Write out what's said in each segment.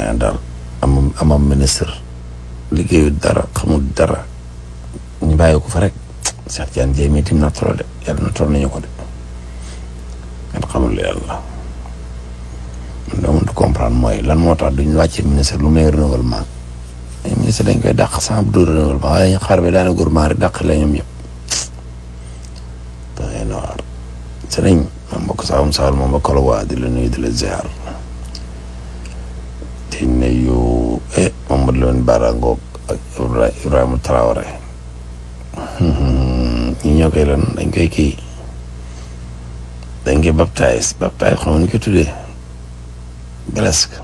mais daal amam amam ministre liggéeyu dara xamul dara ñu bàyyi ko fa rek Cheikh Tidiane Dièye mii tim na toro de yàlla na toro nañu ko de kenn xamul yàlla man doo mënut comprendre mooy lan moo tax duñ wàcce ministre lu may renouvellement ay ministre dañ koy dàq sans du renouvellement waaye ñu xaar bi daana gouvernement rek dàq la ñoom ñëpp dangay noir sëriñ ma mbokk Saalum Saalum ma mbokk la waa di la nuyu di la ziar di nuyu eh Mamadou Lamine Bara Ngok ak Ibrahima Traoré ñi ñoo koy lan dañ koy kii dañ koy baptise baptise xam nga ñu ko tuddee blesque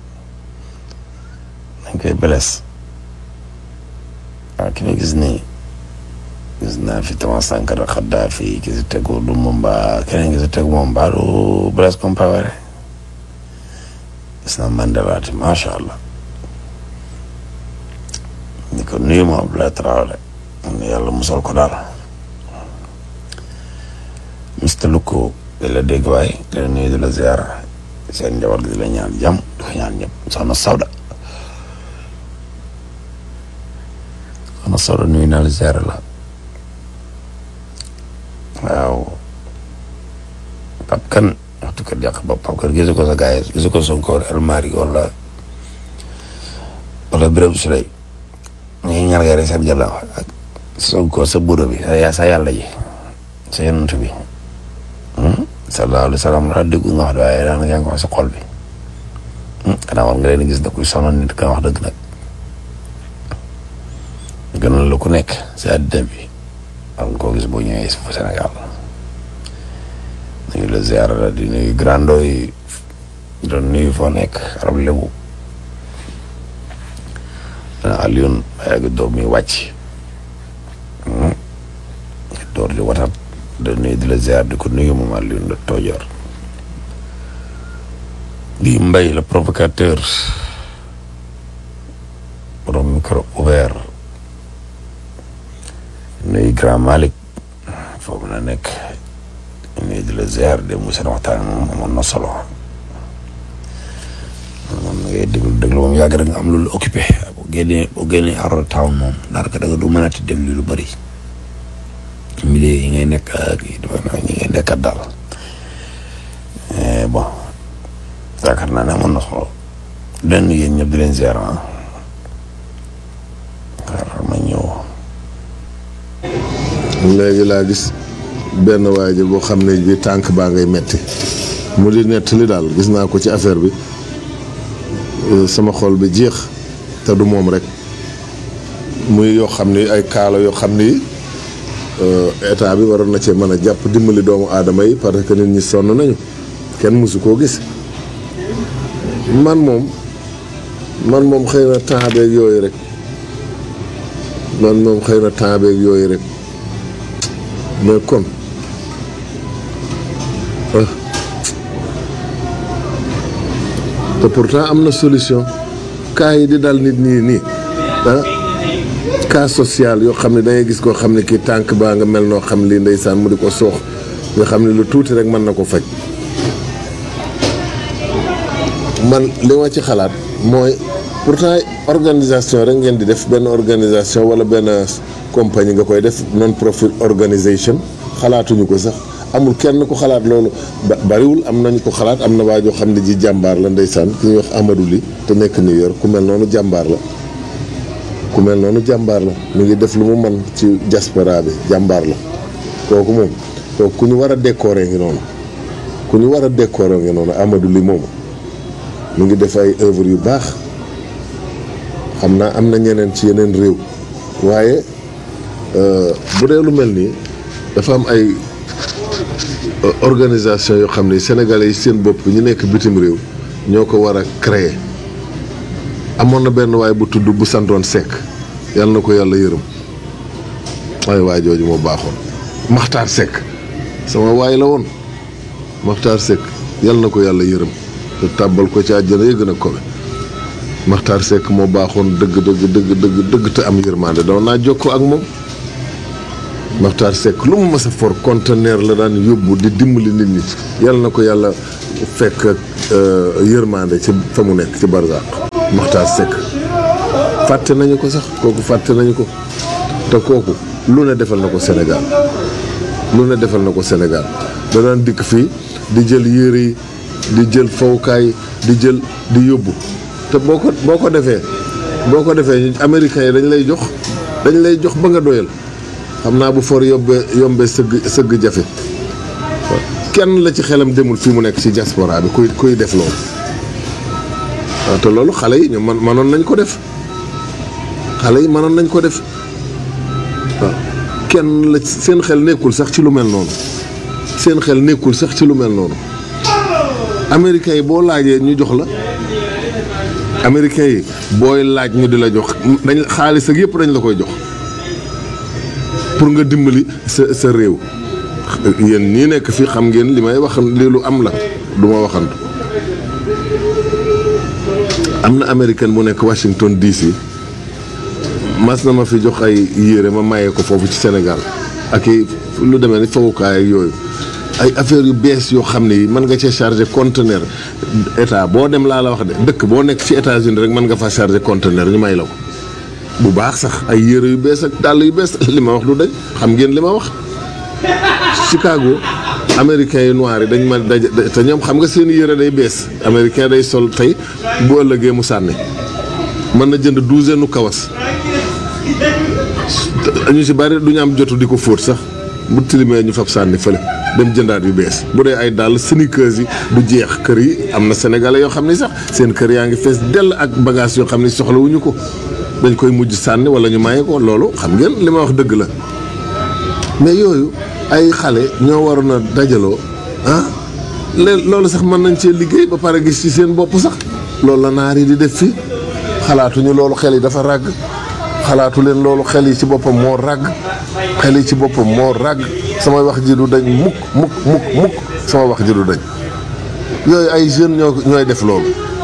dañ koy bless waaw ki ma gis nii gis naa fi Thomas Sankara Kadhafi ki si tegu Lumumba keneen ki si tegu moom baalu Blaise Compaoré gis naa Mandela te macha allah ni ko nuyu ma Abdoulaye Traoré ne yàlla musal ko daal Mister Luko di la dégg waay di la nuyu di la ziar seen njaboot gi di la ñaan jàmm di ko ñaan ñëpp soxna Sawda soxna Sawda nuyu naa la ziar la waaw Pape Kane waxtu kër yàq ba Pape Kane gisu ko sa gars yi gisu ko Sonko almari wala wala Birame Souleye ñu ngi ñaan rek seen jàll ak Sonko sa budo bi sa sa yàlla ji sa yonent bi sallallahu alayhi wa sallam la dégg nga wax de waaye daanaka yaa ngi wax sa xol bi xanaa war nga leen gis da kuy sonal nit ka wax dëgg nag gënal la ku nekk si àddina bi war nga koo gis boo ñëwee si fu Sénégal nuyu la ziar la di nuyu grando yi doon nuyu foo nekk arab lébu dana Alioune yàgg doom mi wàcc door di watat da nuyu di la ziar di ko nuyu moom Alioune la toojoor di mbay le provocateur borom micro ouvert nuyu grand Malick foofu na nekk nuyu di la ziar de mu seen waxtaan moom amoon na solo moom ngay déglu déglu moom yàgg rek nga am lu lu occupé boo génnee boo génnee Arona Town moom daanaka da nga du mën a ti déglu lu bëri milieu yi ngay nekk ak yi ñi ngay nekkat daal bon yaakaar naa ne amoon na solo den yéen ñëpp di leen ziar ah xaaral ma ñëw léegi laa gis benn waay ji boo xam ne bi tànk baa ngay metti mu di nettali daal gis naa ko ci affaire bi sama xol bi jeex te du moom rek muy yoo xam ni ay kaala yoo xam ni état bi waroon na cee mën a jàpp dimbali doomu aadama yi parce que nit ñi sonn nañu kenn mësu koo gis man moom man moom xëy na temps beeg yooyu rek man moom xëy na temps beeg yooyu rek mais kon te pourtant am na solution cas yi di dal nit ñi nii ah cas social yoo xam ne dangay gis koo xam ne kii tànk baa nga mel noo xam lii ndeysaan mu di ko soox nga xam ne lu tuuti rek mën na ko faj man li ma ci xalaat mooy pourtant organisation rek ngeen di def benn organisation wala benn compagnie nga koy def non profit organisation xalaatuñu ko sax amul kenn ku xalaat loolu bariwul am nañu ko xalaat am na waa joo xam ne ji jàmbaar la ndeysaan ki ñuy wax Amadou Li te nekk New York ku mel noonu jàmbaar la ku mel noonu jàmbaar la mu ngi def lu mu man ci diaspora bi jàmbaar la kooku moom kooku ku ñu war a décorer ngi noonu ku ñu war a décorer ngi noonu Amadou Li moomu mu ngi def ay œuvre yu baax xam naa am na ñeneen ci yeneen réew waaye bu dee lu mel nii dafa am ay organisation yoo xam ne sénégalais yi seen bopp ñu nekk bitim réew ñoo ko war a créer amoon na benn waay bu tudd bu santoon Seck yàlla na ko yàlla yërëm waaye waay jooju moo baaxoon Maxtaar Seck sama waay la woon Maxtaar Seck yàlla na ko yàlla yërëm te tàbbal ko ci àjjana yi gën a kowe Maxtaar Seck moo baaxoon dëgg dëgg dëgg dëgg dëgg te am yërmande doon naa jokkoo ak moom Maxtaar Seck lu mu mës a for conteneur la daan yóbbu di dimbali nit ñi yàlla na ko yàlla fekk yërmande ci fa mu nekk ci barzaq Makhtar Seck fàtte nañu ko sax kooku fàtte nañu ko te kooku lu ne defal na ko Sénégal lu ne defal na ko Sénégal da daan dikk fii di jël yére yi di jël fowukaay di jël di yóbbu te boo ko boo ko defee boo ko defee américains yi dañ lay jox dañ lay jox ba nga doyal xam naa bu for yombee yombee sëgg sëgg jafe kenn la ci xelam demul fii mu nekk ci diaspora bi kuy kuy def loolu waaw te loolu xale yi ñoom man mënoon nañ ko def xale yi mënoon nañ ko def waaw kenn la seen xel nekkul sax ci lu mel noonu seen xel nekkul sax ci lu mel noonu américains yi boo laajee ñu jox la américains yi booy laaj ñu di la jox dañ xaalis ak yëpp dañ la koy jox pour nga dimbali sa sa réew yéen ñii nekk fii xam ngeen li may wax lii lu am la du ma waxantu am na américaine bu nekk Washington DC mas na ma fi jox ay yére ma maye ko foofu ci Sénégal ak i lu demee ni fawukaay ak yooyu ay affaires yu bees yoo xam ne yi mën nga cee chargé conteneur état boo dem laa la wax de dëkk boo nekk ci États-Unis rek mën nga fa chargé conteneur ñu may la ko bu baax sax ay yére yu bees ak dàll yu bees li ma wax du dañ xam ngeen li ma wax Chicago américains yi noirs yi dañ ma daj te ñoom xam nga seen yére day bees américain day sol tey bu ëllëgee mu sànni mën na jënd douzaine nu kawas ñu si bari du ñu am jotu di ko fóot sax bu tilimee ñu fab sànni fële dem jëndaat yu bees bu dee ay dàll sneakers yi du jeex kër yi am na sénégalais yoo xam ni sax seen kër yaa ngi fees dell ak bagage yoo xam ni soxlawuñu ko dañ koy mujj sànni wala ñu maye ko loolu xam ngeen li ma wax dëgg la mais yooyu ay xale ñoo waroon a dajaloo ah lé loolu sax mën nañ cee liggéey ba pare gis ci seen bopp sax loolu la naar yi di def fii xalaatuñu loolu xel yi dafa ràgg xalaatu leen loolu xel yi ci boppam moo ràgg xel yi ci boppam moo ràgg sama wax ji du dañ mukk mukk mukk mukk sama wax ji du dañ yooyu ay jeunes ñoo ñooy def loolu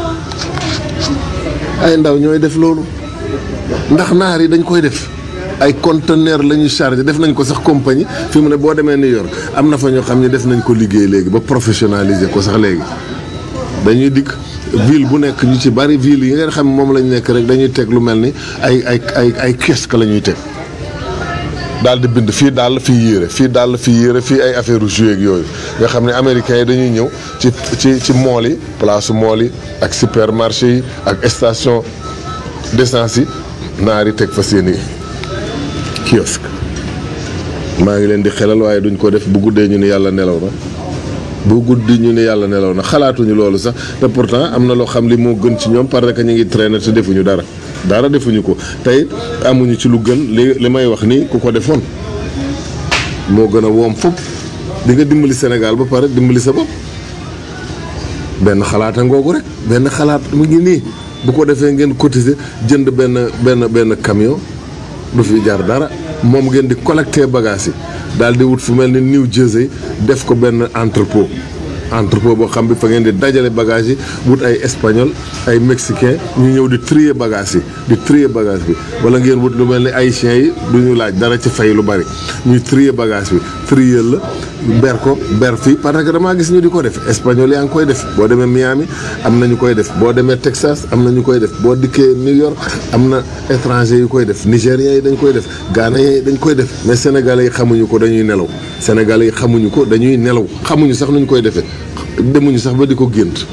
ay ndaw ñooy def loolu ndax naar yi dañ koy def ay conteneur la ñuy chargé def nañ ko sax compagnie fi mu ne boo demee New York am na fa ñoo xam ne def nañ ko liggéey léegi ba professionnaliser ko sax léegi dañuy dikk ville bu nekk ñu ci bari ville yi ngeen xam moom lañ nekk rek dañuy teg lu mel ni ay ay ay ay kiosque la ñuy teg daal di bind fii daal fii yére fii daal fii yére fii ay affaire u jouet ak yooyu nga xam ne américains yi dañuy ñëw ci ci ci mool yi place mool yi ak supermarché yi ak station d'essence yi naar yi teg fa seeni kiosque maa ngi leen di xelal waaye duñ ko def bu guddee ñu ne yàlla nelaw na bu guddi ñu ne yàlla nelaw na xalaatuñu loolu sax te pourtant am na loo xam li moo gën ci ñoom parce que ñu ngi traîner te defuñu dara dara defuñu ko tey amuñu ci lu gën li li may wax nii ku ko defoon moo gën a woom fopp di nga dimbali Sénégal ba pare dimbali sa bopp benn xalaata ngoogu rek benn xalaat mu ngi nii bu ko defee ngeen cotiser jënd benn benn benn camion du fi jar dara moom ngeen di collecter bagages yi daal di wut fu mel ni New Jersey def ko benn entrepôt entrepôt boo xam bi fa ngeen di dajale bagages yi wut ay espagnol ay mexicain ñu ñëw di trier bagages yi di trier bagage bi wala ngeen wut lu mel ni haïtiens yi du ñu laaj dara ci fay lu bari ñuy trier bagage bi trier la ber ko ber fii parce que damaa gis ñu di ko def espagnol yaa ngi koy def boo demee Miami am na ñu koy def boo demee Texas am na ñu koy def boo dikkee New York am na étranger yu koy def nigériens yi dañ koy def ghanéens yi dañ koy def mais sénégalais yi xamuñu ko dañuy nelaw sénégalais yi xamuñu ko dañuy nelaw xamuñu sax nuñ koy defee demuñu sax ba di ko gént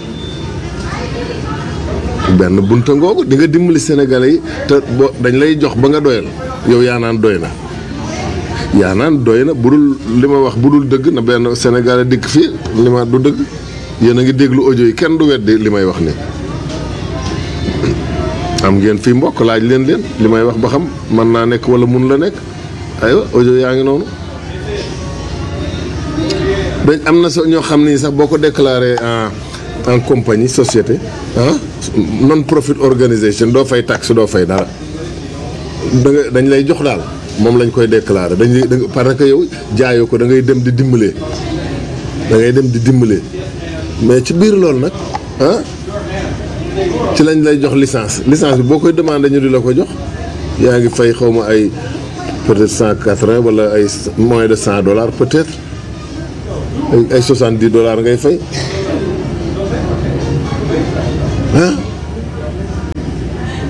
benn bunta ngoogu di nga dimbali sénégalais yi te bo dañ lay jox ba nga doyal yow yaa naan doy na yaa naan doy na bu dul li ma wax bu dul dëgg na benn sénégalais dikk fii li ma du dëgg yéen a ngi déglu audio yi kenn du weddi li may wax ni am ngeen fii mbokk laaj leen leen li may wax ba xam mën naa nekk wala mun la nekk aywa audio yaa ngi noonu dañ am na so ñoo xam ni sax boo ko déclaré en en compagnie société ah non profit organisation doo fay taxe doo fay dara da nga dañ lay jox daal moom lañ koy déclaré dañ lay parce que yow jaayoo ko da ngay dem di dimbalee da ngay dem di dimbalee mais ci biir loolu nag ah ci lañ lay jox licence licence bi boo koy demandé ñu di la ko jox yaa ngi fay xaw ma ay peut-être cent quatre-vingts wala ay moins de cent dollars peut-être ay soixante-dix dollars ngay fay ah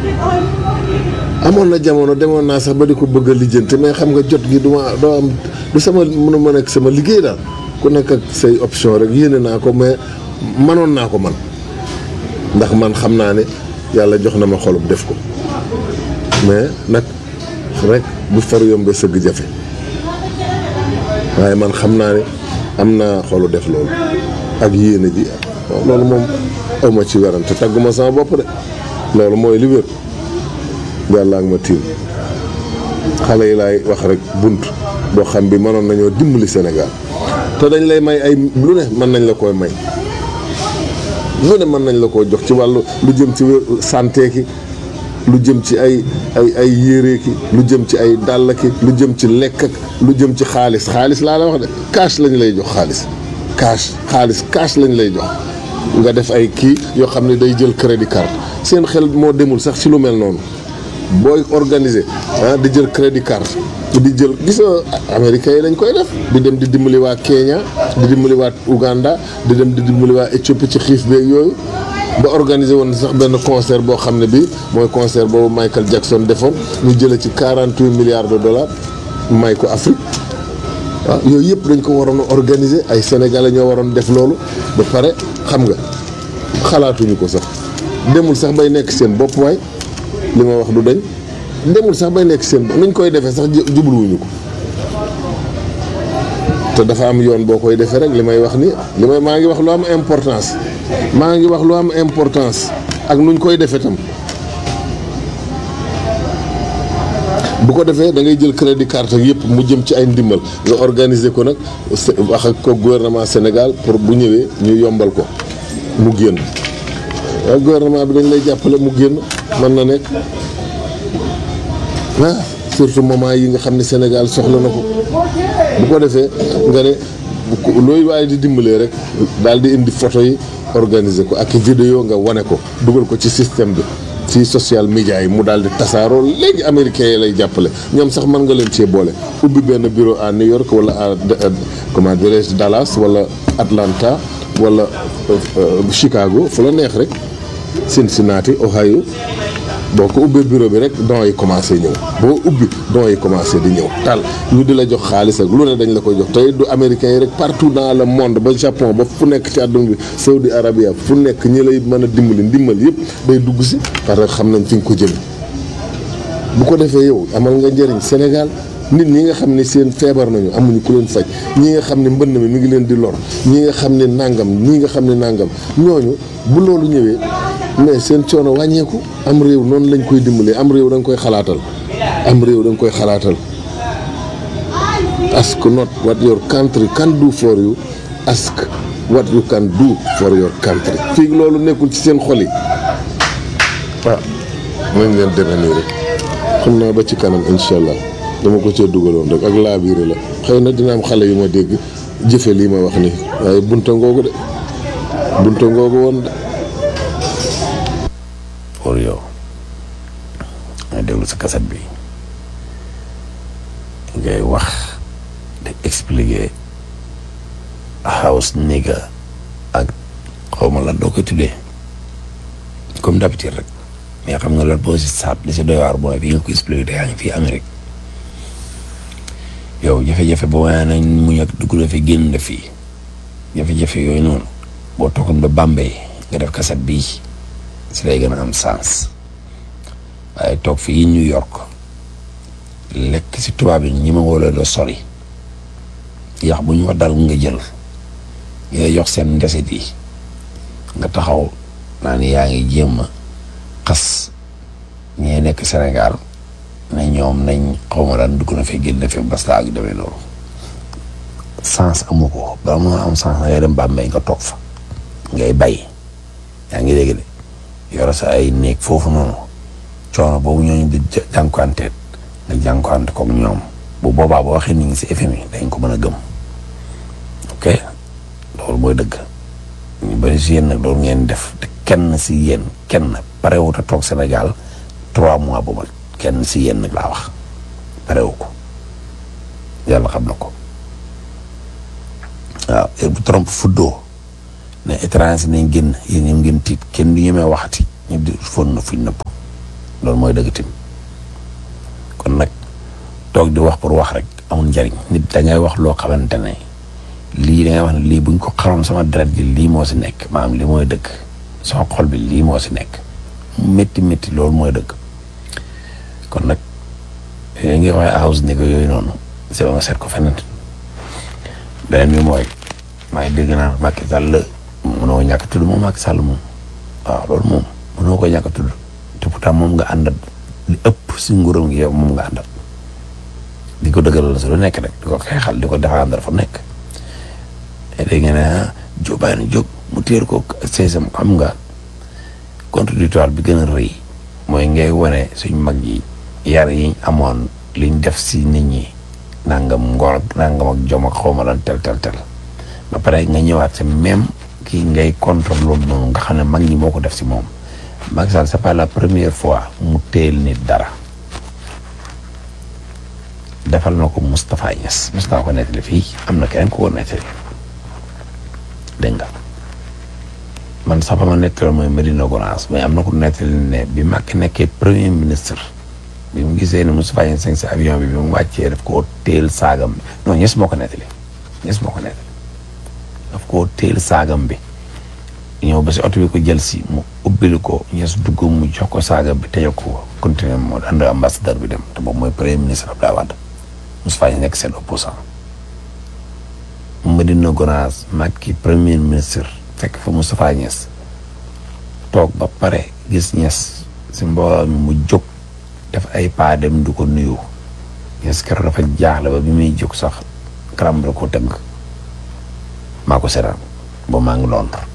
amoon na jamono demoon naa sax ba di ko bëgg a lijjanti mais xam nga jot gi du ma doo am du sama mën a mën ak sama liggéey daal ku nekk ak say option rek yéene naa ko mais manoon naa ko man ndax man xam naa ne yàlla jox na ma xolub def ko mais nag rek bu far yombe sëgg jafe waaye man xam naa ne am naa xolu def loolu ak yéene ji loolu moom awma ci werante tagguma sama bopp de loolu mooy li wér yàlla ak ma tiim xale yi laay wax rek bunt boo xam bi mënoon nañoo dimbali Sénégal te dañ lay may ay lu ne mën nañ la koy may lu ne mën nañ la koo jox ci wàllu lu jëm ci santé ki lu jëm ci ay ay ay yére ki lu jëm ci ay dàll ki lu jëm ci lekk ak lu jëm ci xaalis xaalis laa la wax de cash lañ lay jox xaalis cash xaalis cash lañ lay jox nga def ay kii yoo xam ne day jël crédit card seen xel moo demul sax ci lu mel noonu booy organiser ah di jël crédit card di jël gis nga américains yi dañ koy def di dem di dimbali waa Kenya di dimbali waa Uganda di dem di dimbali waa Éthiopie ci xiif beeg yooyu ba organiser woon sax benn concert boo xam ne bii mooy concert boobu Michael Jackson defoon ñu jëlee ci 48 milliards de dollars may ko Afrique waaw yooyu yëpp dañ ko waroon a organiser ay sénégalais ñoo waroon def loolu ba pare xam nga xalaatuñu ko sax demul sax bay nekk seen bopp waay li ma wax du dañ demul sax bay nekk seen bopp nuñ koy defee sax jubluwuñu ko te dafa am yoon boo koy defee rek li may wax ni li may maa ngi wax lu am importance maa ngi wax lu am importance ak nuñ koy defee tam bu ko defee da ngay jël crédit carte yëpp mu jëm ci ay ndimbal nga organiser ko nag wax ak ko gouvernement Sénégal pour bu ñëwee ñu yombal ko mu génn waaw gouvernement bi dañ lay jàppale mu génn mën na nekk ah surtout moment yi nga xam ne Sénégal soxla na ko bu ko defee nga ne looy waaye di dimbalee rek daal di indi photo yi organiser ko ak vidéo nga wane ko dugal ko ci système bi ci social media yi mu daal di tasaaroo léegi américains yi lay jàppale ñoom sax mën nga leen cee boole ubbi benn bureau à New York wala à comment dirais-je Dallas wala Atlanta wala Chicago fu la neex rek Cincinnati Ohio boo ko ubbee bureau bi rek dons yi commencé ñëw boo ubbi dons yi commencé di ñëw tal ñu di la jox xaalis ak lu ne dañ la koy jox tey du américains yi rek partout dans le monde ba Japon ba fu nekk ci àdduna bi Saudi Arabia fu nekk ñi lay mën a dimbali ndimbal yëpp day dugg si parce que xam nañ fi nga ko jëme bu ko defee yow amal nga njëriñ Sénégal nit ñi nga xam ne seen feebar nañu amuñu ku leen faj ñi nga xam ne mbënn mi mi ngi leen di lor ñi nga xam ne nàngam ñi nga xam ne nàngam ñooñu bu loolu ñëwee mais seen coono wàññeeku am réew noonu lañ koy dimbalee am réew da nga koy xalaatal am réew da nga koy xalaatal ask not what your country can do for you ask what you can do for your country fii loolu nekkul ci seen xol yi waaw nañ leen demee nii rek xam naa ba ci kanam incha allah dama ko cee dugaloon rek ak laabiire la xëy na dina am xale yu ma dégg jëfe lii ma wax nii waaye bunta ngoogu de bunta ngoogu woon de pour yow nga déglu sa kaset bi ngay wax di expliquer house nigga ak xawma lan doo koy tuddee comme d'habitude rek mais xam nga lan boo si saab li si doy waar mooy bi nga ko expliqué te yaa ngi fii Amérique yow jafe-jafe ba waaye nañ muñ ak dugg na fi génn na fii jafe-jafe yooyu noonu boo toogoon ba Bambey nga def kaset bii si lay gën a am sens waaye toog fii New York lekk si tubaab yi ñi ma woo la sori yax bu ñu wax dal nga jël nga jox seen ndesit yi nga taxaw naa ni yaa ngi jéem a xas ñee nekk Sénégal ne ñoom nañ xawma daan dugg na fi génn fi basta ak demee loolu sens amu ko ba moo am sens na ngay dem Bambey nga toog fa ngay bay yaa ngi dégg de yore sa ay néeg foofu noonu coono boobu ñooñu di jànkuwanteet nga jànkuwante comme ñoom bu boobaa boo waxee ni ngi si FMI dañ ko mën a gëm ok loolu mooy dëgg ñu bëri si yéen nag loolu ngeen def te kenn si yéen kenn parewut a toog Sénégal trois mois bu mat kenn si yéen nag laa wax parewu ko yàlla xam na ko waaw heure bu Trump fuddoo ne étranger nañ génn yéen ñoom ngeen tiit kenn du ñemee waxati ñu di fon na fuñ nëpp loolu mooy dëgg tim kon nag toog di wax pour wax rek amul njariñ nit da ngay wax loo xamante ne lii da ngay wax ne lii buñ ko xaroon sama deret ji lii moo si nekk maanaam lii mooy dëgg sama xol bi lii moo si nekk métti métti loolu mooy dëgg kon nag yooyu ngi waxee house ni ko yooyu noonu c'est nga seet ko feneen beneen bi mooy maa ngi dégg naa Macky Sall mënoo ñàkk tudd moom Macky Sall moom waaw loolu moom mënoo ko ñàkk tudd te pourtant moom nga àndat li ëpp si nguuram gi yow moom nga àndat di ko dëggalal si lu nekk rek di ko xeexal di ko défendre fa nekk dégg nga ne Joe Biden jóg mu téer ko seesam xam nga contradictoire bi gën a rëy mooy ngay wane suñ mag yi yar yiñ amoon liñ def si nit ñi nangam ngor ak nangam ak jom ak xawma lan tel tel tel ba pare nga ñëwaat si même kii ngay contre loolu noonu nga xam ne mag ñi moo ko def si moom Macky Sall c'est pas la première fois mu teel nit dara defal na ko Moustapha Niass mos naa ko nettali fii am na keneen ku ko nettali dégg nga man sax ba ma nettali mooy Medina Gonaas mais am na ku nettali ne bi Macky nekkee premier ministre bi mu gisee ne Moustapha Niass si avion bi bi mu wàccee daf koo teel saagam bi non Niass moo ko nettali Niass moo ko nettali daf koo teel saagam bi ñëw ba si oto bi ko jël si mu ubbil ko Niass dugg mu jox ko saagam bi tëjee ko continuer moo ànd ambassadeur bi dem te boobu mooy premier ministre Abdoulaye Wade Moustapha Niasse nekk seen opposant Medina Gonaas Macky premier ministre fekk fa Moustapha Niasse toog ba pare gis Niasse si mbooloo mi mu jóg def ay pas dem du ko nuyu Niasse keroog dafa jaaxle ba bi muy jóg sax karam la ko tënk maa ko seetaan ba maa ngi Londres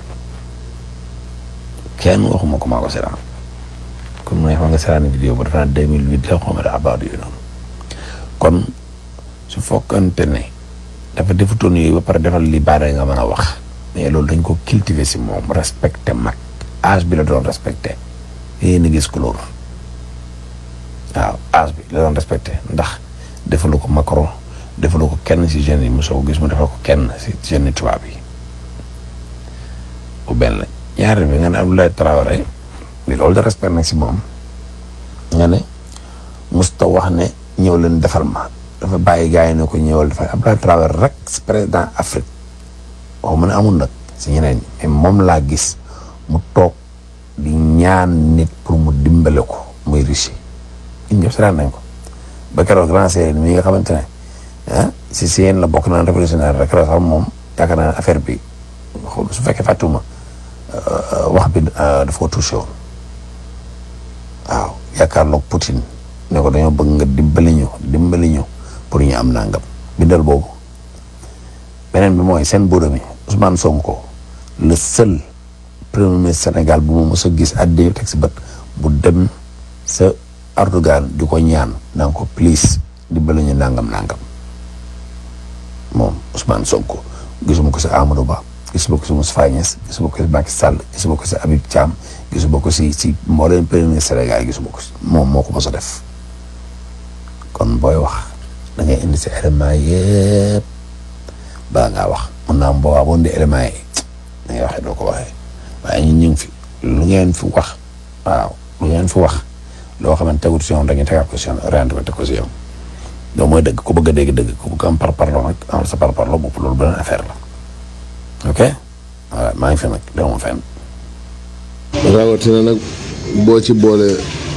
kenn waxuma ko maa ko seetaan comme mu ne xam nga seetaan vidéo ba dafa naa deux mille huit la xawma da abaat yooyu noonu kon su fokkante ne dafa defutoon yooyu ba pare defal li baare nga mën a wax mais loolu dañ ko cultiver si moom respecté mag âge bi la doon respecté yéen a gis couleur waaw âge bi la doon respecté ndax defalu ko Macron defalu ko kenn si jeunes yi mosoo ko gis mu defal ko kenn si jeunes tubaab yi bu benn ñaareel bi nga ne Abdoulaye Traoré bi loolu de respect nag si moom nga ne musta wax ne ñëw leen defal ma dafa bàyyi gars yi ne ko ñëwal defal Abdoulaye Traoré rek si président Afrique waxuma ne amul nag si ñeneen ñi mais moom laa gis mu toog di ñaan nit pour mu dimbale ko muy riche ñun ñëpp seetaan nañ ko ba keroog grand séeréer mi nga xamante ne ah si si yéen la bokk naan révolutionnaire rek la sax moom yaakaar naa affaire bi su fekkee fàttuma wax bi dafa ko touché woon waaw yaakaarloog Poutine ne ko dañoo bëgg nga dimbali ñu dimbali ñu pour ñu am nangam bindal boobu beneen bi mooy seen bureau mi Ousmane Sonko le seul premier ministre Sénégal bu ma mos a gis àddina teg si bët bu dem sa Erdogan di ko ñaan naan ko please dimbali ñu nangam nangam moom Ousmane Sonko gisuma ko si Amadou Ba gisuma ko si Moustapha Niasse gisuma ko si Macky Sall gisuma ko si Habib Thiam gisuma ko si si mbooleem premier ministre Sénégal gisuma ko si moom moo ko mos a def kon booy wax da ngay indi si éléments yëpp bala ngaa wax mun naa am boobaa boo indi éléments yi da ngay waxee doo ko waxee waaye ñun ñu ngi fi lu ngeen fi wax waaw lu ngeen fi wax loo xamante tegut si yoon dañuy tegaat ko si yoon orienté ko teg ko si yoon loolu mooy dëgg ku bëgg a dégg dëgg ku bëgg am par parlo nag am sa par parlo bopp loolu beneen affaire la ok voilà maa ngi fi nag dama fenn. rawatina nag boo ci boolee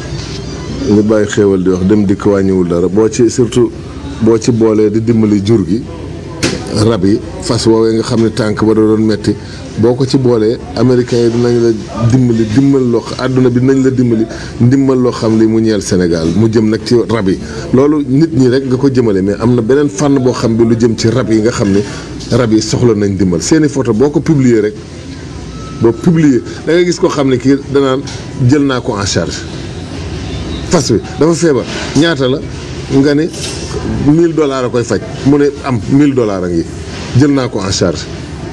li bàyyi xéewal di wax dem dikk wàññiwul dara boo ci surtout boo ci boolee di dimbali jur gi rab yi fas woowee nga xam ne tànk ba da doon metti boo ko ci boolee américains yi dinañ la dimbali dimbal loo àdduna bi dinañ la dimbali ndimbal loo xam li mu ñeel Sénégal mu jëm nag ci rab yi loolu nit ñi rek nga ko jëmale mais am na beneen fànn boo xam bi lu jëm ci rab yi nga xam ne rab yi soxla nañ dimbal seeni photo boo ko publier rek boo publier da ngay gis koo xam ne kii danaan jël naa ko en charge fas wi dafa feebar ñaata la nga ne 1000 dollars a koy faj mu ne am 1000 dollars a ngi jël naa ko en charge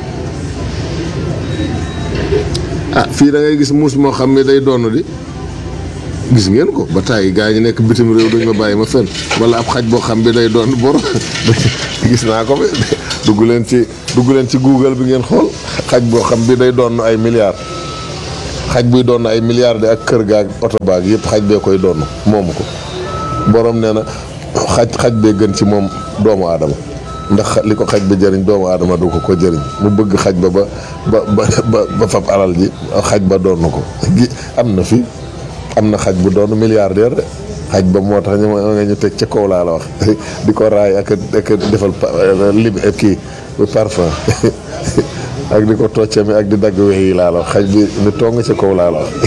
ah fii da ngay gis muus moo xam ne day doon di gis ngeen ko ba tàyyi gaa ñi nekk bitim réew duñ ma bàyyi ma fenn wala ab xaj boo xam bi day doon bor gis naa ko bi dugg leen ci dugg leen ci Google bi ngeen xool xaj boo xam bi day doon ay milliards xaj buy doon ay milliards ak kër gaag oto baag yëpp xaj bee koy doon moomu ko borom nee na xaj xaj bee gën ci moom doomu aadama ndax li ko xaj ba jëriñ doomu aadama du ko ko jëriñ mu bëgg xaj ba ba ba ba ba fab alal ji xaj ba doon ko gi am na fi am na xaj bu doon milliardaire de xaj ba moo tax ñu nga ñu teg ca kaw laa la wax di ko raay ak ak defal lib kii parfum ak di ko toccami ak di dagg wex yi laa la wax xaj bi ni tong ca kaw laa la wax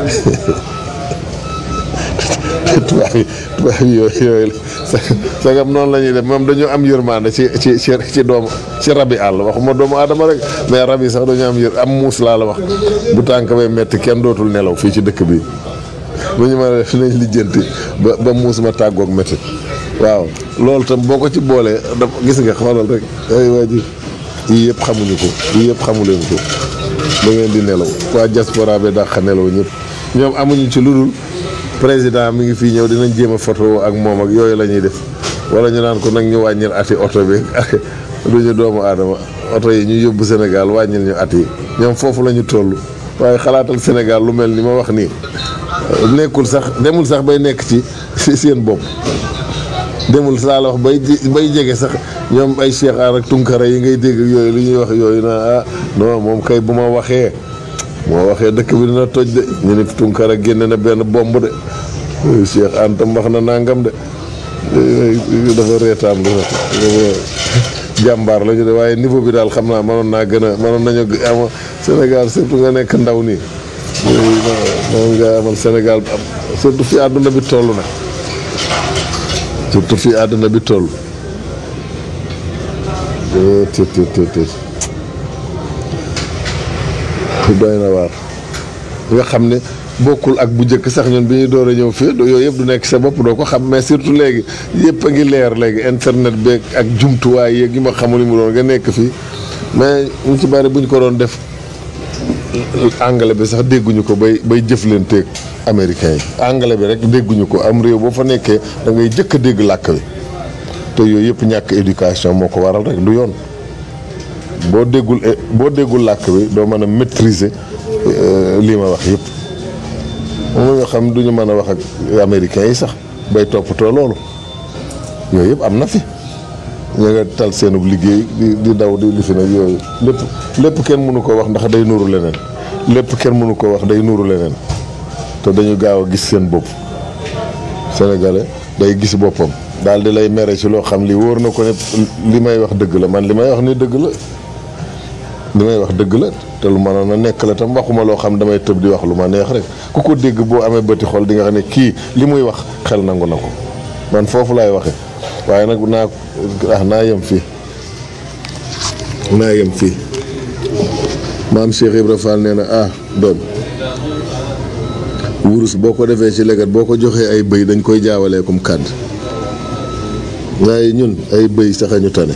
tubaab yi tubaab yi yooyu yooyu sagam noonu la ñuy def moom dañoo am yërmande ci ci ci ci doomu ci rabi àll waxuma doomu aadama rek mais rab yi sax dañu am yër am muus laa la wax bu tànk bay metti kenn dootul nelaw fii ci dëkk bi bu ñu ma def nañ lijjanti ba ba muus ma tàggoog métti waaw loolu tam boo ko ci boolee da gis nga xoolal rek ay waa ji yii yëpp xamuñu ko yii yëpp xamu leen ko da ngeen di nelaw waa diaspora bi dàq nelaw ñëpp ñoom amuñu ci lu dul président mi ngi fii ñëw dinañ jéem a photo ak moom ak yooyu la ñuy def wala ñu naan ko nag ñu wàññil ati oto bi duñu doomu aadama oto yi ñu yóbbu Sénégal wàññil ñu at yi ñoom foofu la ñu toll waaye xalaatal Sénégal lu mel ni ma wax nii nekkul sax demul sax bay nekk ci ci seen bopp demul saa la wax bay bay jege sax ñoom ay Cheikh Aar ak Tunkara yi ngay dégg yooyu li ñuy wax yooyu na ah non moom kay bu ma waxee moo waxee dëkk bi dina toj de ñu ne Tunkara génne na benn bomb de Cheikh Antam wax na nangam de dafa reetaan lu jàmbaar la ñu de waaye niveau bi daal xam naa mënoon naa gën a mënoon nañu am Sénégal surtout nga nekk ndaw nii moom nga amal Sénégal surtout fi àdduna bi toll na surtout fi àdduna bi toll të të të të doy na waar nga xam ne bokkul ak bu njëkk sax ñun bi ñuy door a ñëw fii yooyu yëpp du nekk sa bopp doo ko xam mais surtout léegi yëpp a ngi leer léegi internet beeg ak jumtuwaay yeeg yi ma xamul ni mu doon nga nekk fii mais ñu ci bari bu ñu ko doon def anglais bi sax dégguñu ko bay bay jëflanteeg américain yi anglais bi rek dégguñu ko am réew boo fa nekkee da ngay jëkk a dégg làkk bi te yooyu yëpp ñàkk éducation moo ko waral rek du yoon boo déggul boo déggul làkk bi doo mën a maîtriser lii ma wax yëpp moom nga xam duñu mën a wax ak américains yi sax bay toppatoo loolu yooyu yëpp am na fi ñu nga tal seenub liggéey di di daw di li fi nag yooyu lépp lépp kenn mënu ko wax ndax day nuuru leneen lépp kenn mënu ko wax day nuuru leneen te dañu gaaw a gis seen bopp sénégalais day gis boppam daal di lay mere ci loo xam li wóor na ko ne li may wax dëgg la man li may wax ni dëgg la li may wax dëgg la te lu mënoon a nekk la tam waxuma loo xam damay tëb di wax lu ma neex rek ku ko dégg boo amee bëti xol di nga xam ne kii li muy wax xel nangu na ko man foofu laay waxe waaye nag naa ah naa yem fii naa yem fii maam Cheikh Ibra Fall nee na ah doom wurus boo ko defee ci leget boo ko joxee ay bëy dañ koy jaawalee comme kàdd waaye ñun ay bëy sax a ñu tane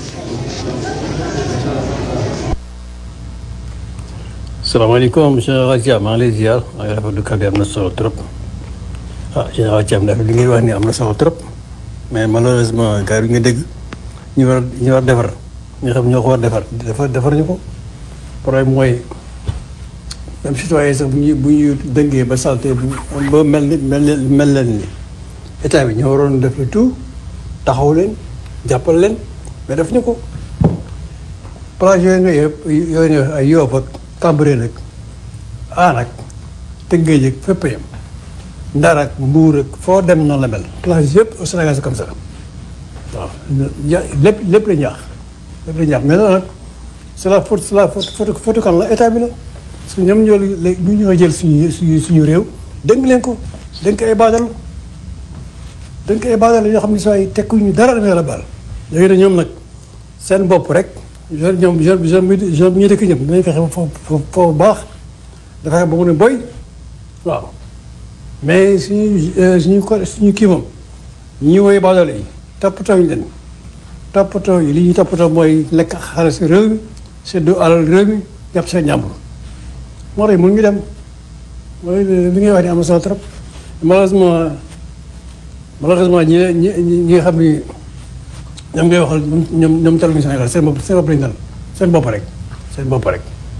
salaamaaleykum général Thiam maa ngi lay ziar maa ngi rafetlu kàddu am na solo trop ah général Thiam dafa li ngay wax ni am na solo trop mais malheureusement gars yi nga dégg ñu war ñu war defar ñi xam ñoo ko war defar defar defar ñu ko problème mooy même citoyen sax bu ñu bu ñu dëngee ba salté ba mel ni mel mel leen ni état bi ñoo waroon def le tout taxaw leen jàppal leen mais def ñu ko plage yooyu nga yëpp yooyu nga ay Yoff ak Cambérène nag ah nag Tëngéej ak fépp yam Ndar ak Mbuur ak foo dem noonu la mel plage yëpp au Sénégal c'est comme ça waaw lépp lépp la ñaax lépp la ñaax mais loolu nag c'est la faute c'est la faute faute faute kan la état bi la parce que ñoom ñoo léegi ñu ñoo jël suñu suñu suñu réew dénk leen ko dénk ay baadal dénk ay baadal yoo xam ne saa yi tekkuñu dara dama la baal léegi nag ñoom nag seen bopp rek jeune ñoom jeune jeune bi jeune bi ñu dëkk ñëpp dinañ fexe foofu foofu baax dafa ba mu ne boy waaw mais suñu suñu ko suñu kii moom ñi woy baadoole yi toppatoo ñu leen toppatoo yi li ñuy toppatoo mooy lekk xaalis réew mi seddu alal réew mi jàpp seen ñàmbur moo tax mun ñu dem mooy li ngay wax ni am na solo trop malheureusement malheureusement ñi ñi ñi nga xam ni ñoom ngay waxal ñoom ñoom taluñu Sénégal seen bopp seen bopp lañu dal seen bopp rek seen bopp rek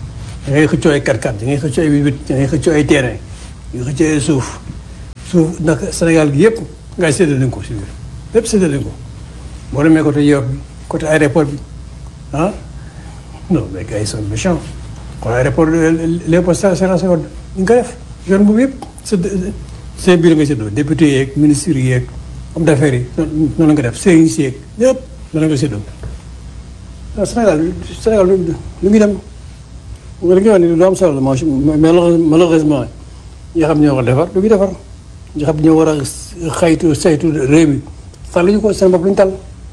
da ngay xëccoo ay 4x4 da ngay xëccoo ay 8 da ngay xëccoo ay terrain da ngay xëccoo ay suuf suuf nag Sénégal gi yëpp ngay séddale ko si biir lépp séddale ko boo demee côté Yoff bi côté aéroport bi ah non mais gars yi sont méchants kon aéroport Léopold Sédar Senghor ñu ngi ko def yoon boobu yëpp sédd seen biir nga séddoo député yeeg ministres yeeg homme d'affaires yi noonu la nga def sëriñ si yeeg ñëpp noonu la nga séddoo waaw Sénégal Sénégal lu ngi dem nga li nga wax ni lu am solo la mais malheureusement ñi xam ñoo ko defar du ñu defar ñi xam ñoo war a xaytu saytu réew mi tal ñu ko seen bopp luñu tal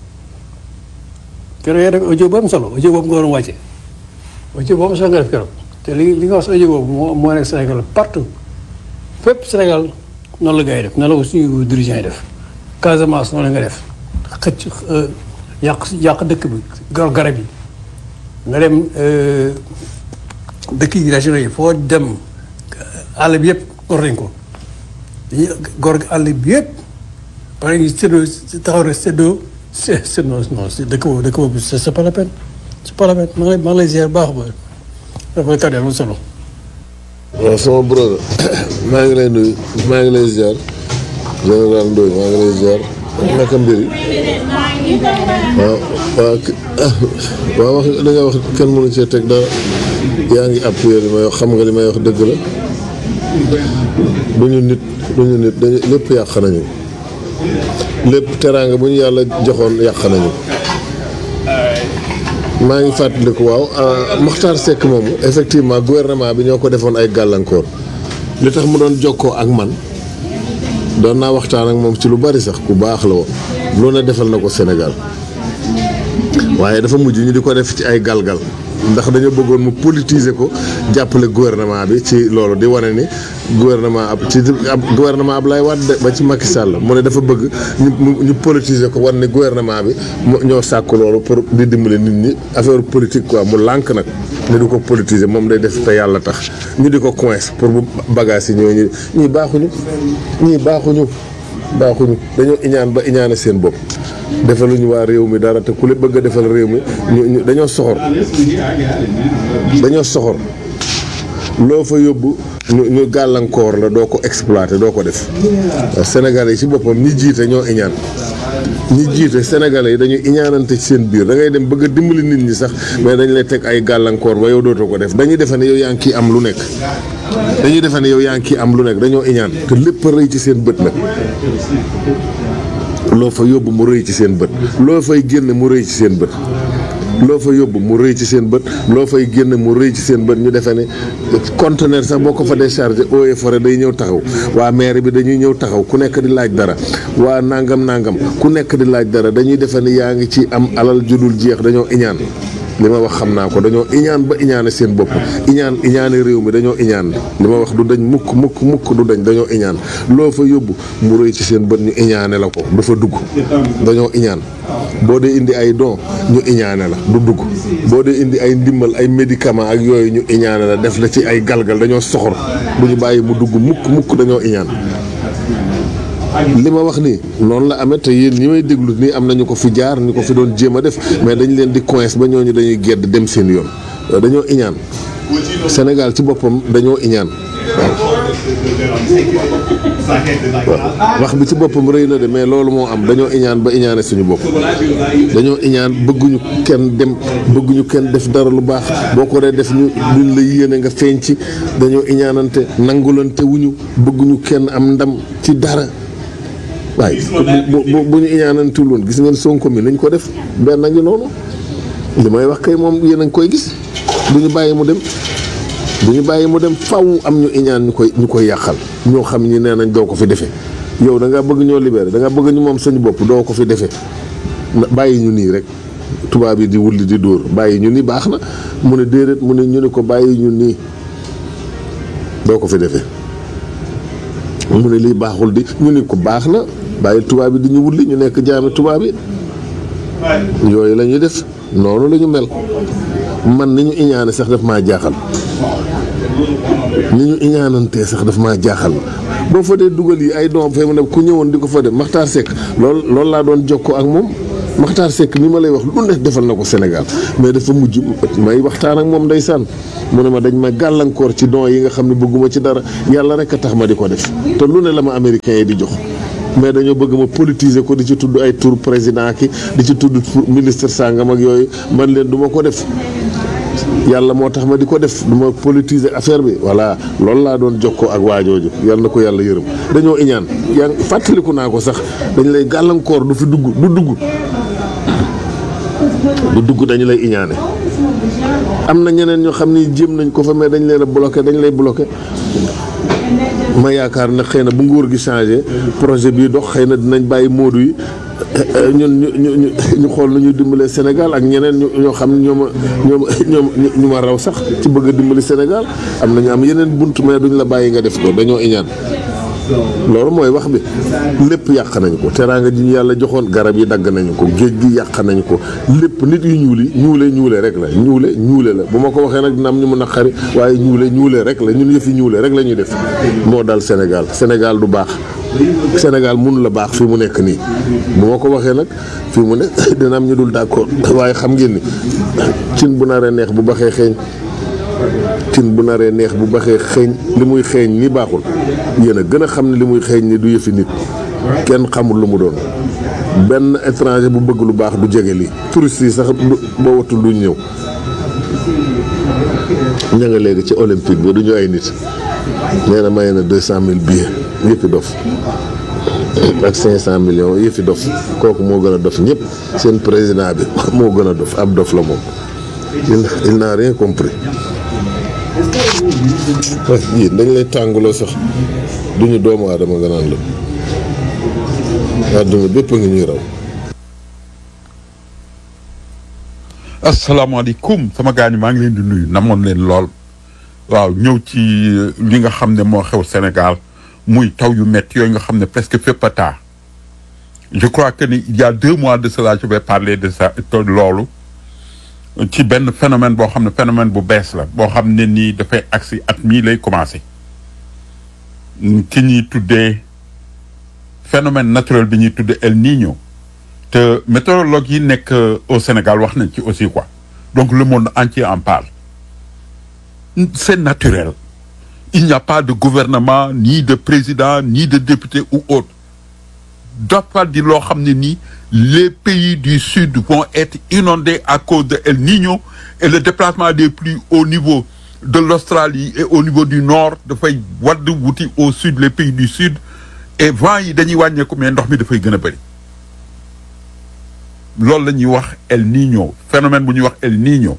keroog yaa def audio bu am solo audio boobu nga waroon wàcce audio boobu solo nga def keroog te li li nga wax sa audio boobu moo moo nekk Sénégal partout fépp Sénégal noonu la gars yi def noonu la ko suñu dirigeant yi def Casamance noonu la nga def xëcc yàq yàq dëkk bi gor garab yi nga dem dëkk yi régionaux yi foo dem àll bi yëpp gor nañ ko dañuy gor àll bi yëpp pare ñu séddoo taxaw rek séddoo c'est c'est non non c'est dëkk boobu dëkk boobu c'est pas la peine c'est pas la peine maa ngi lay maa ngi lay ziar baax ba dafa kàddu am solo. waaw sama brother maa ngi lay nuyu maa ngi lay ziar général Ndoye maa ngi lay ziar naka mbir yi waaw waaw waaw wax li nga wax kenn mënu cee teg dara yaa ngi appuyé li may wax xam nga li may wax dëgg la du ñu nit du ñu nit dañu lépp yàq nañu lépp teraanga bu ñu yàlla joxoon yàq nañu maa ngi fàttaliku waaw Mokhtar Seck moomu effectivement gouvernement bi ñoo ko defoon ay gàllankoor li tax mu doon jokkoo ak man doon naa waxtaan ak moom ci lu bari sax ku baax la woon lu ne defal na ko Sénégal waaye dafa mujj ñu di ko def ci ay galgal ndax dañoo bëggoon mu politiser ko jàppale gouvernement bi ci loolu di wane ni gouvernement ab ci ab gouvernement Abdoulaye Wade ba ci Macky Sall mu ne dafa bëgg ñu ñu politiser ko wan ni gouvernement bi mu ñoo sàkk loolu pour di dimbali nit ñi affaire politique quoi mu lànk nag ni du ko politiser moom day def te yàlla tax ñu di ko coince pour bu bagage yi ñëw ñu ñii baaxuñu ñii baaxuñu baaxuñu dañoo iñaan ba iñaane seen bopp defaluñu waa réew mi dara te ku le bëgg a defal réew mi ñu dañoo soxor dañoo soxor loo fa yóbbu ñu ñu gàllankoor la doo ko exploiter doo ko def Sénégalais yi ci boppam ñi jiite ñoo iñaan ñi jiite Sénégalais yi dañuy iñaanante ci seen biir da ngay dem bëgg a dimbali nit ñi sax mais dañ lay teg ay gàllankoor ba yow dootoo ko def dañuy defe ne yow yaa ngi kii am lu nekk dañuy defe ne yow yaa ngi kii am lu nekk dañoo iñaan te lépp rëy ci seen bët nag loo fa yóbbu mu rëy ci seen bët loo fay génn mu rëy ci seen bët loo fa yóbbu mu rëy ci seen bët loo fay génn mu rëy ci seen bët ñu defee ne conteneur sax boo ko fa déchargé eaux et forêt day ñëw taxaw waa maire bi dañuy ñëw taxaw ku nekk di laaj dara waa nangam nangam ku nekk di laaj dara dañuy defee ne yaa ngi ci am alal judul jeex dañoo iñaan li ma wax xam naa ko dañoo iñaan ba iñaane seen bopp iñaan iñaane réew mi dañoo iñaan li ma wax du dañ mukk mukk mukk du dañ dañoo iñaan loo fa yóbbu mu rëy ci seen bët ñu iñaane la ko du fa dugg dañoo iñaan boo dee indi ay don ñu iñaane la du dugg boo dee indi ay ndimbal ay médicament ak yooyu ñu iñaane la def la ci ay galgal dañoo soxor du ñu bàyyi mu dugg mukk mukk dañoo iñaan li ma wax nii noonu la amee te yéen ñi may déglu nii am nañu ko fi jaar ñu ko fi doon jéem a def mais dañ leen di coince ba ñooñu dañuy gedd dem seen yoon dañoo iñaan Sénégal ci boppam dañoo iñaan waaw wax bi ci boppam rëy na de mais loolu moo am dañoo iñaan ba iñaane suñu bopp dañoo iñaan bëgguñu kenn dem bëgguñu kenn def dara lu baax boo ko dee def ñu duñ la yéene nga feeñ ci dañoo iñaanante nangulante wuñu bëgguñu kenn am ndam ci dara waaye bu bu ñu iñaanantul woon gis ngeen Sonko mi nañ ko def benn ngi noonu li may wax kay moom yéen a ngi koy gis du ñu bàyyi mu dem du ñu bàyyi mu dem faw am ñu iñaan ñu koy ñu koy yàqal ñoo xam ñi nee nañ doo ko fi defee yow da nga bëgg ñoo libéré da nga bëgg ñu moom suñu bopp doo ko fi defee bàyyi ñu nii rek tubaab yi di wulli di dóor bàyyi ñu nii baax na mu ne déedéet mu ne ñu ne ko bàyyi ñu nii doo ko fi defee mu ne lii baaxul di ñu ne ko baax na bàyyi tubaab yi di ñu wulli ñu nekk jaami tubaab yi yooyu la ñuy def noonu la ñu mel man ni ñu iñaane sax daf maa jaaxal ni ñu iñaanantee sax daf maa jaaxal boo fa dee dugal yi ay doom fay mu ne ku ñëwoon di ko fa def Maxtaar Seck loolu loolu laa doon jokkoo ak moom Makhtar Seck mi ma lay wax lu ne defal na ko Sénégal mais dafa mujj may waxtaan ak moom ndeysaan mu ne ma dañ ma gàllankoor ci don yi nga xam ne bëgguma ci dara yàlla rek a tax ma di ko def te lu ne la ma américains yi di jox mais dañoo bëgg ma politiser ko di ci tudd ay tour président ki di ci tudd ministre sàngam ak yooyu man leen du ma ko def yàlla moo tax ma di ko def du ma politiser affaire bi voilà loolu laa doon jokkoo ak waajooju yàlla na ko yàlla yërëm dañoo iñaan yaa ngi fàttaliku naa ko sax dañ lay gàllankoor du fi dugg du dugg du dugg dañu lay iñaane am na ñeneen ñoo xam ni jéem nañ ko fa mais dañ leen a bloqué dañ lay bloqué ma yaakaar ne xëy na bu nguur gi changé projet bii dox xëy na dinañ bàyyi moodu yi ñun ñu ñu ñu ñu xool nu ñuy dimbalee Sénégal ak ñeneen ñu ñoo xam ne ñoo ma ñoo ma ñoo ñu ma raw sax ci bëgg a dimbali Sénégal am na ñu am yeneen bunt mais duñ la bàyyi nga def ko dañoo iñaan loolu mooy wax bi lépp yàq nañu ko teraanga ji ñu yàlla joxoon garab yi dagg nañu ko géej gi yàq nañu ko lépp nit yu ñuul yi ñuule ñuule rek la ñuule ñuule la bu ma ko waxee nag dina am ñu mun a xari waaye ñuule ñuule rek la ñun yëfi ñuule rek la ñuy def moo dal Sénégal Sénégal du baax Sénégal mun la baax fi mu nekk nii bu ma ko waxee nag fi mu ne dina am ñu dul d'accord waaye xam ngeen ni cin bu naree neex bu baxee xeeñ cin bu naree neex bu baxee xeeñ li muy xeeñ ni baaxul yéen a gën a xam ne li muy xeeñ ni du yëfi nit kenn xamul lu mu doon benn étranger bu bëgg lu baax du jege lii touristes yi sax boo watul duñ ñëw ña nga léegi ci olympique bi du ñu ay nit nee na maye na deux cent mille billets yëppi dof ak cinq cent millions yëfi dof kooku moo gën a dof ñëpp seen président bi moo gën a dof ab dof la moom il il n'a rien compris yii dañ lay tànguloo sax duñu doomu aadama nga naan la àdduna bépp a ngi ñuy raw asalaamaaleykum sama gaañu maa ngi leen di nuyu namoon leen lool waaw ñëw ci li nga xam ne moo xew Sénégal muy taw yu métti yooyu nga xam ne presque fépp a taa je crois que ni il y a deux mois de cela je vais parler de ça loolu ci benn phénomène boo xam ne phénomène bu bees la boo xam ne nii dafay agsi at mii lay commencé ki ñuy tuddee phénomène naturel bi ñuy tuddee El Niño te météorologue yi nekk au Sénégal wax nañ ci aussi quoi donc le monde entier en parle c'est naturel il n'y a pas de gouvernement ni de président ni de député ou autre dafa di loo xam ne nii les pays du sud vont être inondés à cause de El Niño et le déplacement des pluies au niveau de l'Australie et au niveau du nord dafay wadd wuti au sud les pays du sud et vent yi dañuy wàññeeku mais ndox mi dafay gën a bëri loolu la ñuy wax El Niño phénomène bu ñuy wax El Niño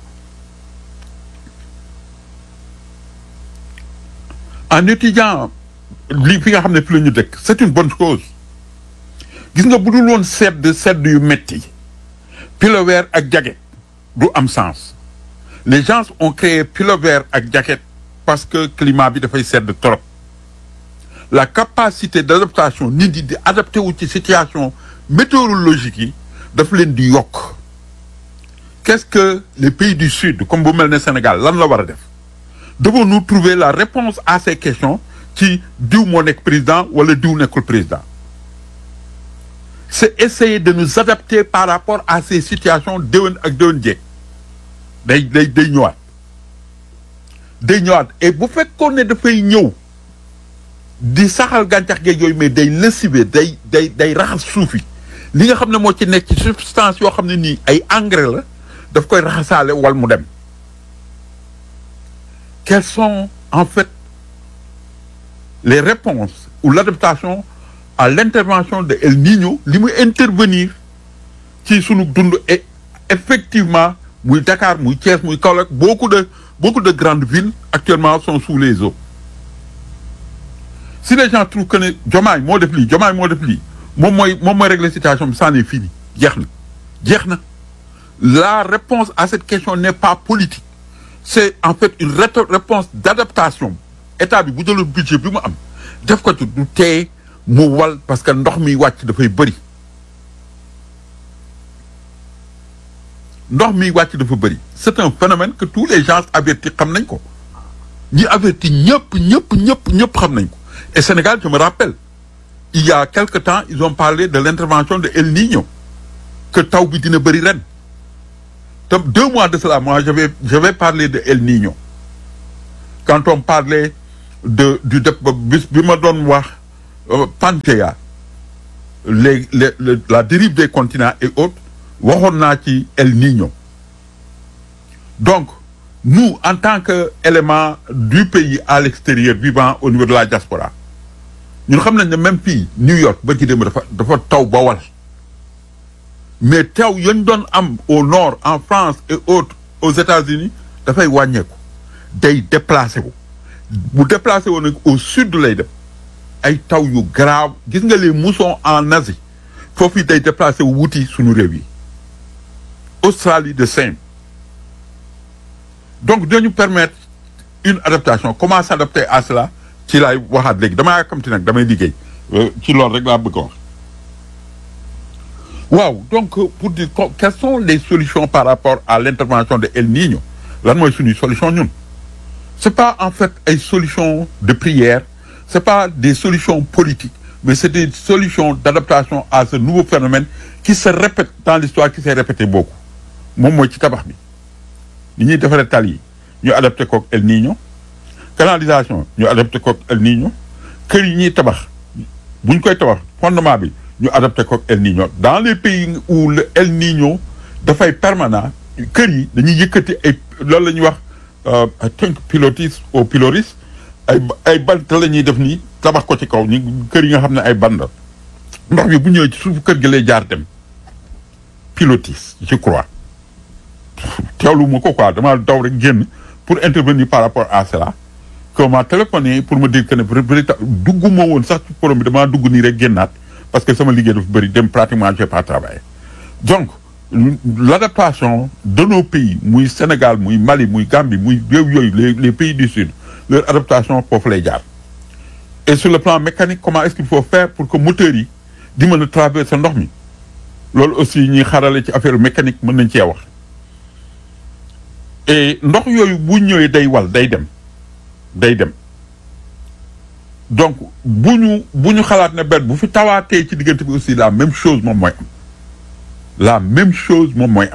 en étudiant li fi nga xam ne fi la ñu dëkk c'est une bonne chose gis nga bu dul woon sedd sedd yu metti pilover ak jacket du am sens les gens ont créé pilover ak jacket parce que climat bi dafay sedd trop la capacité d'adaptation nit ñi di adapté wu ci situation météorologique yi daf leen di yokk qu'est-ce que les pays du sud comme bu mel ne Sénégal lan la war a def devons-nous trouver la réponse à ces questions ci diw moo nekk président wala diw nekkul président c'est essayer de nous adapter par rapport à ces situations déwén ak déwén jeeg day day day ñëwaat day ñëwaat et bu fekkoon ne dafay ñëw di saxal gàncax geeg yooyu mais day lessiver day day day raxas suuf yi li nga xam ne moo ci nekk ci substance yoo xam ne nii ay engrais la daf koy raxasaale wal mu dem quelles sont en fait les réponses ou l'adaptation à l'intervention de El Niño li muy intervenir ci sunu dund et effectivement muy Dakar muy Thiès muy Kaolack beaucoup de beaucoup de grandes villes actuellement sont sous les eaux si les gens trouvent que ne Diomaye moo def lii Diomaye moo def lii moom mooy moom mooy régler situation bi c'en est fini jeex na jeex na la réponse à cette question n'est pas politique c'est en fait une réponse d'adaptation état bi bu jëloon budget bi mu am def ko ci du tee mu wal parce que ndox mi wàcc dafay bëri ndox mi wàcc dafa bëri c'est un phénomène que tous les gens avertis xam nañ ko ñi avertis ñëpp ñëpp ñëpp ñëpp xam nañ ko et Sénégal je me rappelle il y a quelque temps ils ont parlé de l'intervention de El Niño que taw bi dina bëri ren te deux mois de cela moi je vais je vais parler de El Niño quand on parlait de du dep bis bi ma doon wax euh, Panthea les les le- la dérive des continents et autres waxoon naa ci El Niño donc nous en tant que élément du pays à l'extérieur vivant au niveau de la diaspora ñun xam nañ ne même fii New York ba ci démb dafa dafa taw ba wal mais taw yañ doon am au nord en France et autres aux États-Unis dafay wàññeeku day déplacé wu bu déplacé wu nag au sud lay dem ay taw yu grave gis nga les moussons en Asie foofu it day déplacé wu wuti suñu réew yi Australie de same donc dinañu permettre une adaptation comment s'adapter à cela ci laay waxaat léegi damaa yàkkamti nag damay liggéey Euh, ci loolu rek laa bëgg a wax waaw donc euh, pour dire co- quelles sont les solutions par rapport à l'intervention de El Niño lan mooy suñuy solution ñun c'est pas en fait ay solutions de prière c'est pas des solutions politiques mais c'est des solutions d'adaptation à ce nouveau phénomène qui se répète dans l'histoire qui s'est répété beaucoup moom mooy ci tabax bi ni ñuy defaree tali yi ñu adapté kook El Niño canalisation ñu adapté kook El Niño kër yi ñuy tabax bu ñu koy tabax fondement bi ñu adapté kook El Niño dans les pays où le El Niño dafay permanent kër yi dañuy yëkkati ay loolu la ñuy wax euh, I think pilotis au piloris ay ba- ay bant la ñuy def nii tabax ko ci kaw ñu kër yi nga xam ne ay bant la ndox bi bu ñëwee ci suufu kër gi lay jaar dem pilotis je crois teewlu ma ko quoi dama daw rek génn pour intervenir par rapport à cela que m'a téléphoné pour me dire que ne peut-être dugguma woon sax ci forum bi damaa dugg nii rek génnaat parce que sama liggéey dafa bëri dem pratiquement j'ai pas travaillé donc l'adaptation de nos pays muy Sénégal muy Mali muy Gambie muy réew yooyu les les pays du sud leur adaptation foofu lay jaar et sur le plan mécanique comment est-ce qu'il faut faire pour que moteurs yi di mën a traverser ndox mi loolu aussi ñuy xarale ci affaire mécanique mën nañ cee wax et ndox yooyu bu ñëwee day wal day dem day dem donc bu ñu bu ñu xalaat ne benn bu fi tawaatee ci diggante bi aussi la même chose moom mooy am la même chose moom mooy am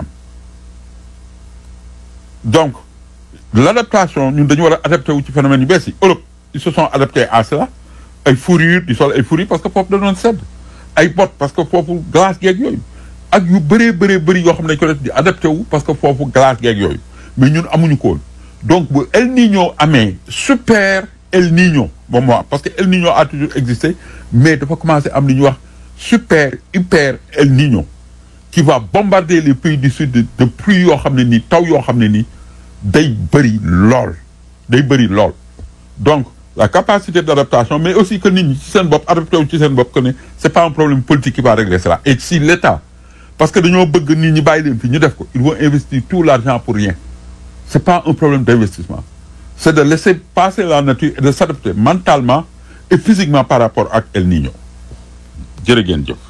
donc l'adaptation ñun dañu war a adapté wu ci phénomène yu bees yi Europe ils se sont adaptés à cela ay fourrure di sol ay fourrure parce que foofu da doon sedd ay bottes parce que foofu glace geeg yooyu ak yu bëree bëree bëri yoo xam ne dañ ko def di adapté wu parce que foofu glace geeg yooyu mais ñun amuñu ko woon donc bu El Niño amee super El Niño moom moo am parce que El Niño a toujours existé mais dafa commencé am li ñuy wax super hyper El Niño qui va bombarder les pays du sud de, de pluie yoo xam ne nii taw yoo xam ne nii day bëri lool day bëri lool donc la capacité d'adaptation mais aussi que nit ñi ci seen bopp adapté wu ci seen bopp que ne c'est pas un problème politique qui va régler cela et si l'État parce que dañoo bëgg nit ñi bàyyi leen fi ñu def ko ils vont investir tout l'argent pour rien c'est pas un problème d'investissement c'est de laisser passer la nature et de s'adapter mentalement et physiquement par rapport ak El Niño jërë ngeen jëf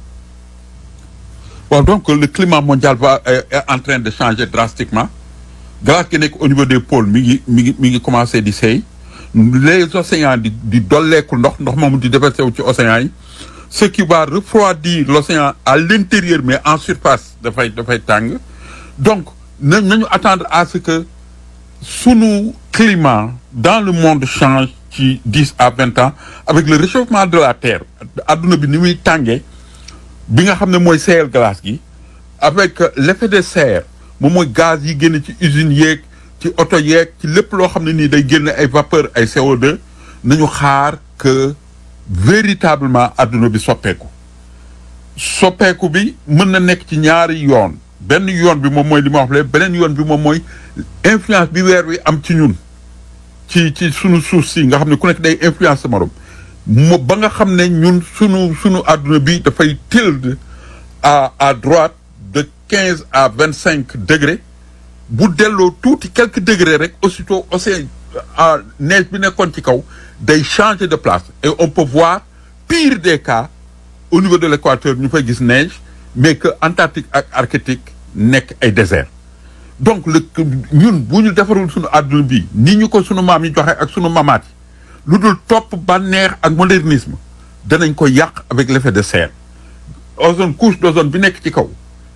bon donc le climat mondial va est, est en train de changer drastiquement glace gi nekk au niveau des pôles mi ngi mi ngi mi ngi commencé di seey les océans di di dolleeku ndox ndox moomu di déversé wu ci océans yi ce qui va refroidir l'océan à l'intérieur mais en surface dafay dafay tàng donc na nañu attendre à ce que sunu climat dans le monde change ci dix à vingt ans avec le réchauffement de la terre adduna bi ni muy tàngee bi nga xam ne mooy seeyal glace gi avec l'effet de serre moom mooy gaz yi génn ci usines yeeg ci oto yeeg ci lépp loo xam ne nii day génn ay vapeur ay CO2 nañu xaar que véritablement adduna bi soppeeku soppeeku bi mën na nekk ci ñaari yoon benn yoon bi moom mooy li ma wax le beneen yoon bi moom mooy influence bi weer wi am ci ñun ci ci sunu suuf si nga xam ne ku nekk day influence sa morom mo ba nga xam ne ñun sunu sunu adduna bi dafay tilde à à droite de quinze à vingt cinq degrés bu delloo tuuti quelques degrés rek aussitôt océan ah neige bi nekkoon ci kaw day changer de place et on peut voir pire des cas au niveau de l'équateur ñu fay gis neige mais que Antarctique ak Arctique nekk ay désert donc le ñun bu ñu defarul suñu àdduna bi ni ñu ko sunu maam yi joxe ak sunu mamaat yi lu dul topp bànneex ak modernisme danañ ko yàq avec l'effet de serre ozone couche d'ozone bi nekk ci kaw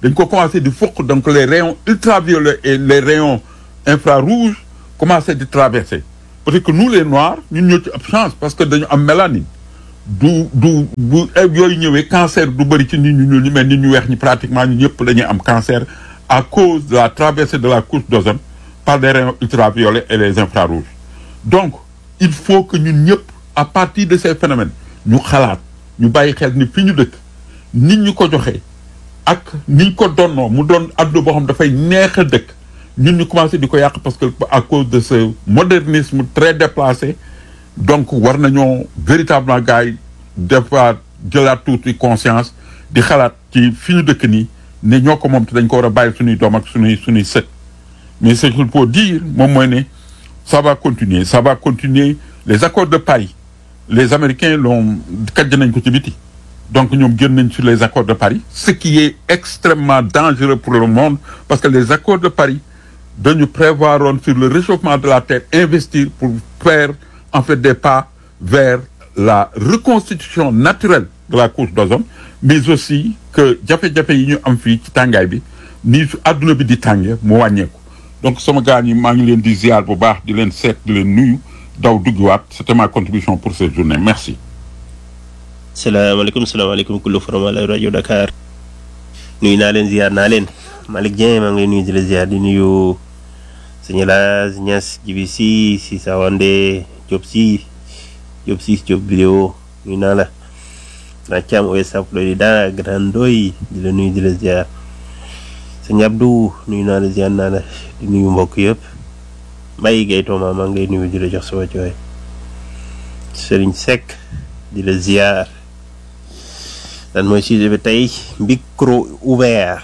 dañ ko commencé di fokk donc les rayons ultraviolets et les rayons infrarouges commencé di traverser peut-être que nous les noirs ñun ñoo ci ab chance parce que dañu am mélanine du du bu yooyu ñëwee cancer du bëri ci nit ñu ñuul ñi mais nit ñu weex ñi pratiquement ñu ñëpp dañuy am cancer à cause de la traversée de la couche d'ozone par les rayons ultraviolets et les infrarouges donc il faut que ñun ñëpp à partir de ces phénomènes ñu xalaat ñu bàyyi xel ni fi ñu dëkk nit ñu ko joxee ak niñ ko donnoo mu doon adduna boo xam dafay neex a dëkk ñun ñu commencé di ko yàq parce que à cause de ce modernisme très déplacé donc war nañoo véritablement gars yi defaat jëlaat tuuti conscience di xalaat ci fi ñu dëkk nii ne ñoo ko moom te dañ ko war a bàyyi suñuy doom ak suñuy suñuy sët mais ce qu'il faut dire moom mooy ne ça va continuer ça va continuer les accords de Paris les Américains l'ont kajj nañ ko ci biti donc ñoom génn nañ sur les accords de Paris ce qui est extrêmement dangereux pour le monde parce que les accords de Paris dañu prévoir woon sur le réchauffement de la terre investir pour faire en fait des pas vers la reconstitution naturelle de la couche d'ozone mais aussi que jafe-jafe yi ñu am fii ci tàngaay bi ni su adduna bi di tàngee mu wàññeeku donc sama gars ñi maa ngi leen di ziar bu baax di leen seet di leen nuyu daw duggiwaat c'était ma contribution pour cette journée merci salaamaaleykum salaamaaleykum kullu forum ala rajo Dakar nuyu naa leen ziar naa leen Malick Dieng maa ngi lay nuyu di la ziar di nuyu sëñ Laas Niass Jibi si si Sawande Diop si Diop si Diop vidéo nuyu naa la naa Thiam Ouest Florida Grand Ndoy di la nuyu di la ziar sëñ Abdou nuyu naa la ziar naa la di nuyu mbokk yëpp Mbaye Guèye Tooma maa ngi lay nuyu di la jox sama cooy Serigne Seck di la ziar. lan mooy sujet bi tey micro ouvert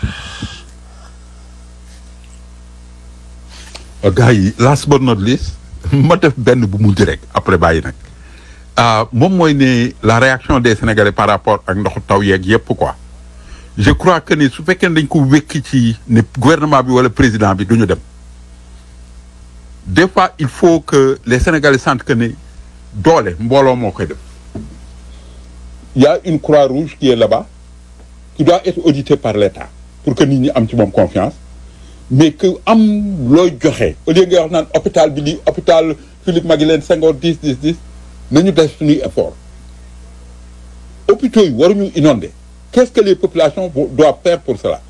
gars yi last but not least ma def benn bu mujj rek après bàyyi nag moom mooy ne la réaction des Sénégalais par rapport ak ndoxu taw yeeg yépp quoi je crois que ni su fekkee ne dañ ko wékki ci ne gouvernement bi wala président bi du ñu dem des fois il faut que les Sénégalais sentent que ne doole mbooloo moo koy def il y a une croix rouge qui est là-bas qui doit être auditée par l'État pour que nit ñi am ci moom confiance mais que am looy joxe au lieu nga wax naan hôpital bi lii hôpital Philippe Maguilène Senghor 10 10 10 nañu def suñuy effort hôpitaux yi waruñu inonder qu'est-ce que les populations doivent faire pour cela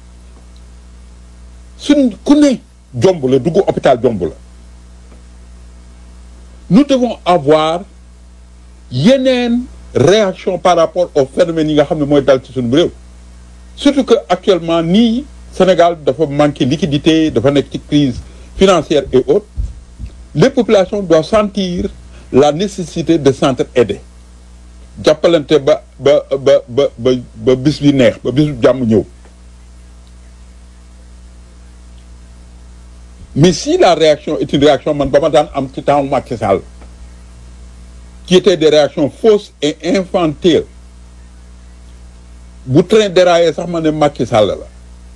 suñ ku ne jomb la dugg hôpital jomb la nous devons avoir yeneen réaction par rapport au phénomène yi nga xam ne mooy dal ci suñu réew surtout que actuellement nii Sénégal dafa manquer liquidité dafa nekk ci crise financière et autres les populations doivent sentir la nécessité de s'entraider jàppalante ba ba ba ba ba ba bis bi neex ba bis bu jàmm ñëw mais si la réaction est une réaction man ba ma daan am ci temps Macky Sall qui étaient des réactions fausses et infantiles bu train déraillé sax ma ne Macky Sall la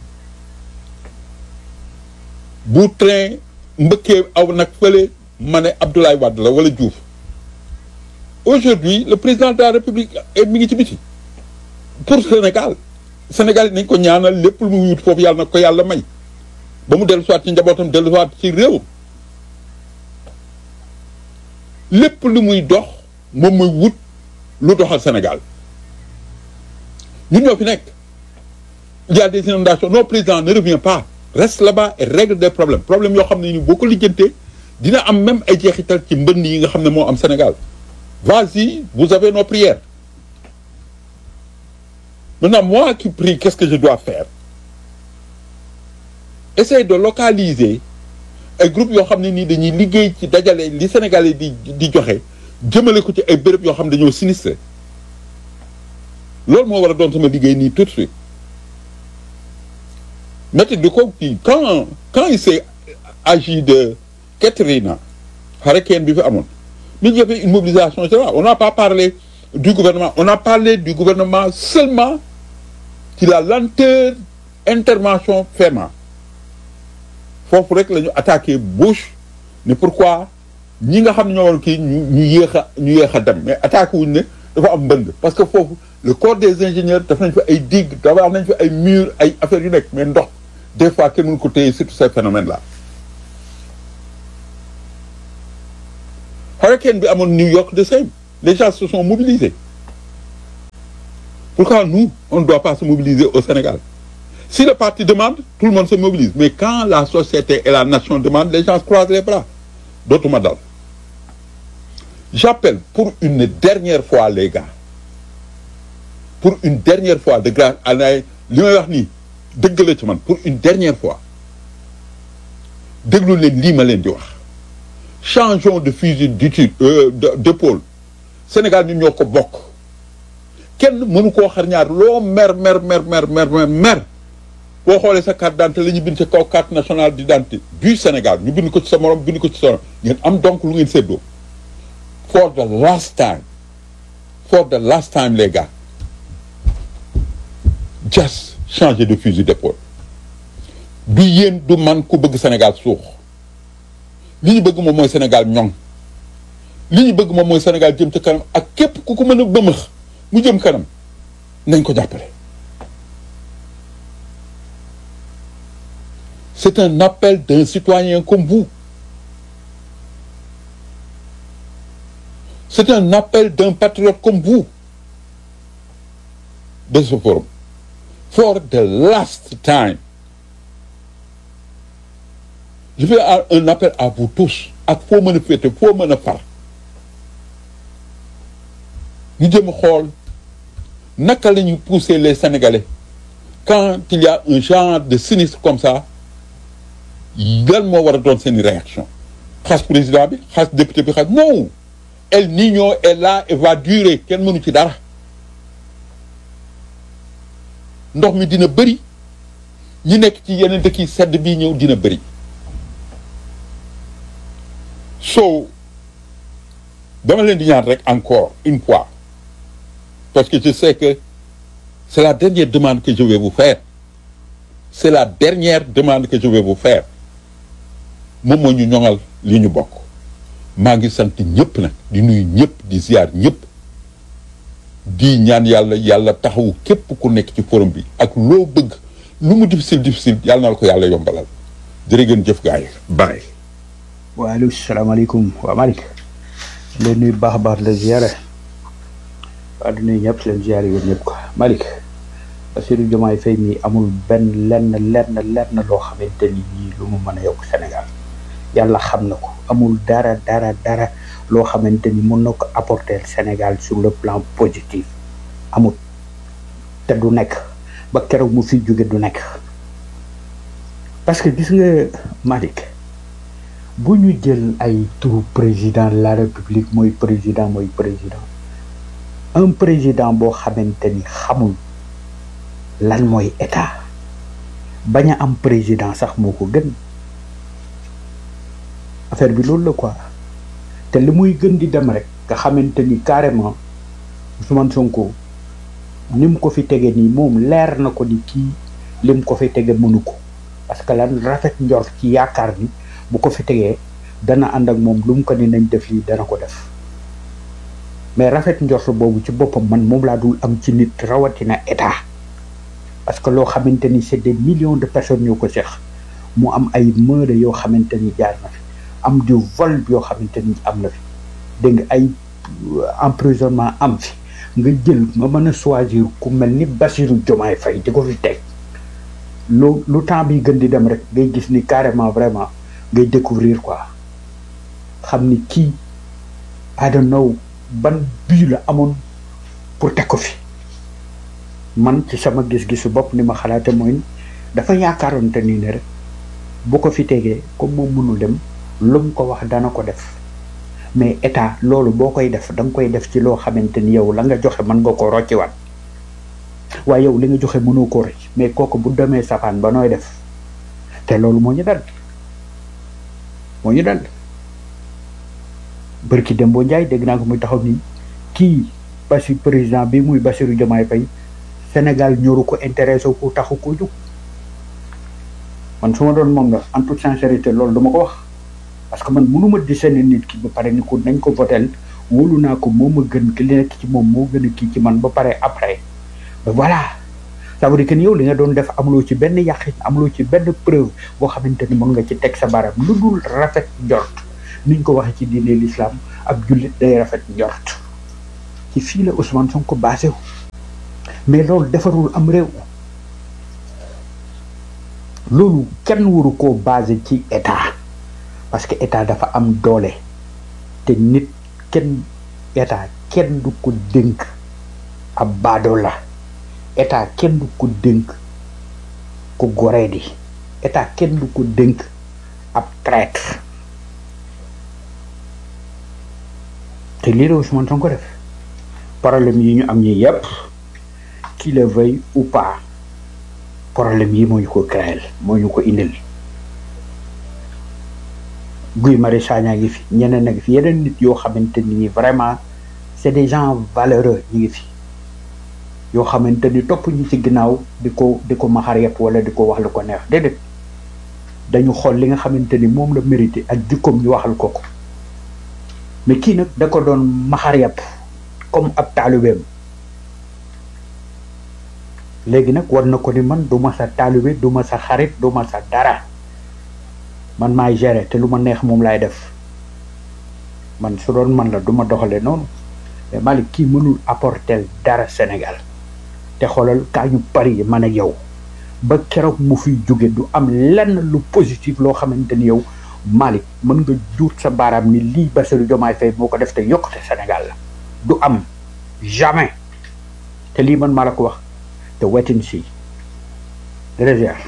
bu train mbëkkee aw nag fële ma ne Abdoulaye Wade la wala Diouf aujourd'hui le président de la République mi ngi ci biti pour Sénégal Sénégal yi nañ ko ñaanal lépp lu mu wut foofu yàlla na ko yàlla may ba mu dellu soit ci njabootam dellu soit ci réew lépp lu muy dox moom muy wut lu doxal Sénégal ñun ñoo fi nekk il y a des inondations non président ne revient pas reste là-bas et règle des problèmes problèmes yoo xam ne ni boo ko lijjantee dina am même ay jeexital ci mbënn yi nga xam ne moo am Sénégal vas-y vous avez nos prières maintenant moi qui prie qu'est-ce que je dois faire essayer de localiser ay groupes yoo xam ne nii dañuy liggéey ci dajale li Sénégalais di di joxe jëmale ko ci ay béréb yoo xam ne dañoo sinistré loolu moo war a doon sama liggéey nii tout de suite métti di ko kii quand quand il s'est agi de Katrina hurricane bi fi amoon mi ñu fait une mobilisation générale on n'a pas parlé du gouvernement on a parlé du gouvernement seulement ci la lenteur intervention FEMA foofu rek la ñu attaqué Bush ne pourquoi ñi nga xam ne ñoo war kii ñu ñu yéex a ñu yéex a dem mais attaqué wuñ ne dafa am mbënd parce que foofu le corps des ingénieurs daf nañ fi ay digue dafa nañ fi ay murs ay affaires yu nekk mais ndox des fois kenn mënu ko téye surtout ces phénomènes là hurricane bi amoon New York de same les gens se sont mobilisés pourquoi nous on ne doit pas se mobiliser au Sénégal si le parti demande tout le monde se mobilise mais quand la société et la nation demandent les gens croisent les bras dootuma dal j'appelle pour une dernière fois les gars pour une dernière fois de grâce à li may wax nii dëgg la ci man pour une dernière fois déglu leen lii ma leen di wax changeons de fusil d'étude d'épaule Sénégal ñun ñoo ko bokk kenn mënu koo xar ñaar loo mer mer mer mer mer mer mer boo xoolee sa carte d'identité la ñu bind ci kaw carte nationale d'identité du Sénégal ñu bind ko ci sa morom bind ko ci sa morom ngeen am donc lu ngeen séddoo for the last time for the last time les gars just changer de fusil d'épaule du yéen du man ku bëgg Sénégal suux li ñu bëgg moom mooy Sénégal ñoŋ li ñu bëgg moom mooy Sénégal jëm ca kanam ak képp ku ko mën a bëmëx mu jëm kanam nañ ko jàppale c'est un appel d'un citoyen comme vous c'est un appel d'un patriote comme vous de ce forum for the last time je fais un appel à vous tous ak foo mën a féete foo mën a far ñu jëm a xool naka la ñuy pousser les Sénégalais quand il y a un genre de sinistre comme ça lan moo war a doon seen réaction xas président bi xas député bi xas non El Niño est là et va durer kenn mënu ci dara ndox mi dina bëri ñi nekk ci yeneen dëkk yi sedd bii ñëw dina bëri so dama leen di ñaan rek encore une fois parce que je sais que c'est la dernière demande que je vais vous faire c'est la dernière demande que je vais vous faire moom moo ñu ñoŋal li ñu bokk maa ngi sant ñëpp nag di nuyu ñëpp di ziar ñëpp di ñaan yàlla yàlla taxawu képp ku nekk ci forum bi ak loo bëgg lu mu difficile difficile yàlla na la ko yàlla yombalal jërë ngeen jëf gaay bàyyi waaleykum salaamaaleykum waa Malick leen nuyu baax a baax la ziare waa di nuyu ñëpp leen ziare yéen ñëpp quoi Malick Bassirou Diomaye Faye mi amul benn lenn lenn lenn loo xamante ni nii lu mu mën a yokk Sénégal yàlla xam na ko amul dara dara dara loo xamante ni mën na ko apporter Sénégal sur le plan positif amul te du nekk ba keroog mu fi jóge du nekk parce que gis nga Malick bu ñu jël ay turu président de la république mooy président mooy président un président boo xamante ni xamul lan mooy état bañ a am président sax moo ko gën affaire bi loolu la quoi te li muy gën di dem rek nga xamante ni carrément Ousmane Sonko ni mu ko fi tege nii moom leer na ko ni kii li mu ko fi tege mënu ko parce que lan rafet njort ci yaakaar ni bu ko fi tegee dana ànd ak moom lu mu ko ni nañ def lii dana ko def mais rafet njort boobu ci boppam man moom laa dul am ci nit rawatina état parce que loo xamante ni c'est des millions de personnes ñoo ko seex mu am ay meurtres yoo xamante ni jaar na fi am du vol yoo xamante ni am na fi dégg nga ay emprisonnement am fi nga jël nga mën a choisir ku mel ni Bassirou Diomaye Faye di ko fi teg lu lu temps bi gën di dem rek ngay gis ni carrément vraiment ngay découvrir quoi xam ni kii I don't know ban bii la amoon pour teg ko fi man ci sama gis-gisu bopp ni ma xalaate mooy dafa yaakaaroon te nii ne rek bu ko fi tegee comme moom mënul dem lu mu ko wax dana ko def mais état loolu boo koy def da nga koy def ci loo xamante ni yow la nga joxe mën nga ko rocciwaat waaye yow li nga joxe mënoo ko rocc mais kooku bu demee safaan ba nooy def te loolu moo ñu dal moo ñu dal bërki Dembo Ndiaye dégg naa ko muy taxaw ni kii Bassi président bi muy Bassirou Diomaye Faye Sénégal ñoru ko intéressé ko taxu ko jóg man su ma doon moom la en toute sincérité loolu dama ko wax parce que man mënuma di seen nit ki ba pare ni ko nañ ko votel wóolu naa ko moo ma gën ki li nekk ci moom moo gën a kii ci man ba pare après mais voilà ça veut dire que ni yow li nga doon def amuloo ci benn yàqin amuloo ci benn preuve boo xamante ni mën nga ci teg sa baram lu dul rafet njort niñ ko waxee ci diine l'islam ab jullit day rafet njort ci fii la Ousmane Sonko basé wu mais loolu defarul am réew loolu kenn waru koo basé ci état parce que état dafa am doole te nit kenn état kenn du ko dénk ab baado la état kenn du ko dénk ku goree di état kenn du ko dénk ab traître te lii la Ousmane Sonko def problème yi ñu am ñi yépp qu'il le veuille ou pas problème yi moo ñu ko créel moo ñu ko indil Guy Marius Sagna ngi fi ñeneen a ngi fi yeneen nit yoo xamante ni vraiment c'est des gens valeureux ñu ngi fi yoo xamante ni topp ñu ci ginnaaw di ko di ko maxar yëpp wala di ko wax lu ko neex déedéet dañu xool li nga xamante ni moom la mérité ak jikkoom ñu waxal ko ko mais kii nag da ko doon maxar yëpp comme ab taalibeem léegi nag war na ko ni man du ma sa taalibe du ma sa xarit du ma sa dara man maay gérer te lu ma neex moom laay def man su doon man la du ma doxale noonu mais Malick kii mënul apporter dara Sénégal te xoolal kaa ñu pari man ak yow ba keroog mu fiy jóge du am lenn lu positif loo xamante ni yow Malick mën nga juut sa baaraam ni lii Bassirou Diomaye Faye moo ko def te yokkute Sénégal la du am jamais te lii man maa la ko wax te wetin si réserve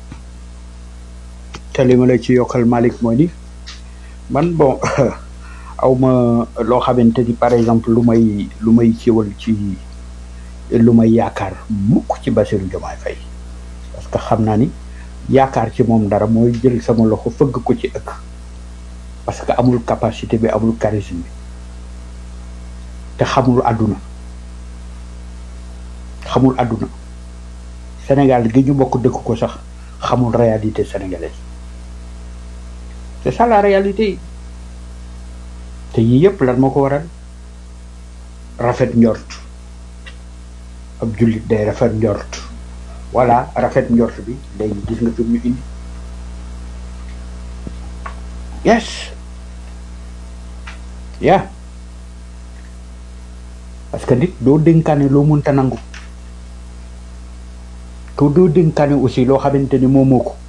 te li ma la ci yokkal Malick mooy ni man bon aw ma loo xamante ni par exemple lu may lu may ciwal ci lu may yaakaar mukk ci Bassirou Diomaye Faye parce que xam naa ni yaakaar ci moom dara mooy jël sama loxo fëgg ko ci ëkk parce que amul capacité bi amul charisme bi te xamul àdduna xamul àdduna Sénégal gi ñu bokk dëkk ko sax xamul réalité sénégalaise c'est ça la réalité te yii yëpp lan moo ko waral rafet njort ab jullit day rafet njort voilà rafet njort bi léegi gis nga fi ñu indi yes yeah parce que nit doo dénkaane loo mënta nangu ko doo dénkaane aussi loo xamante ni moomoo ko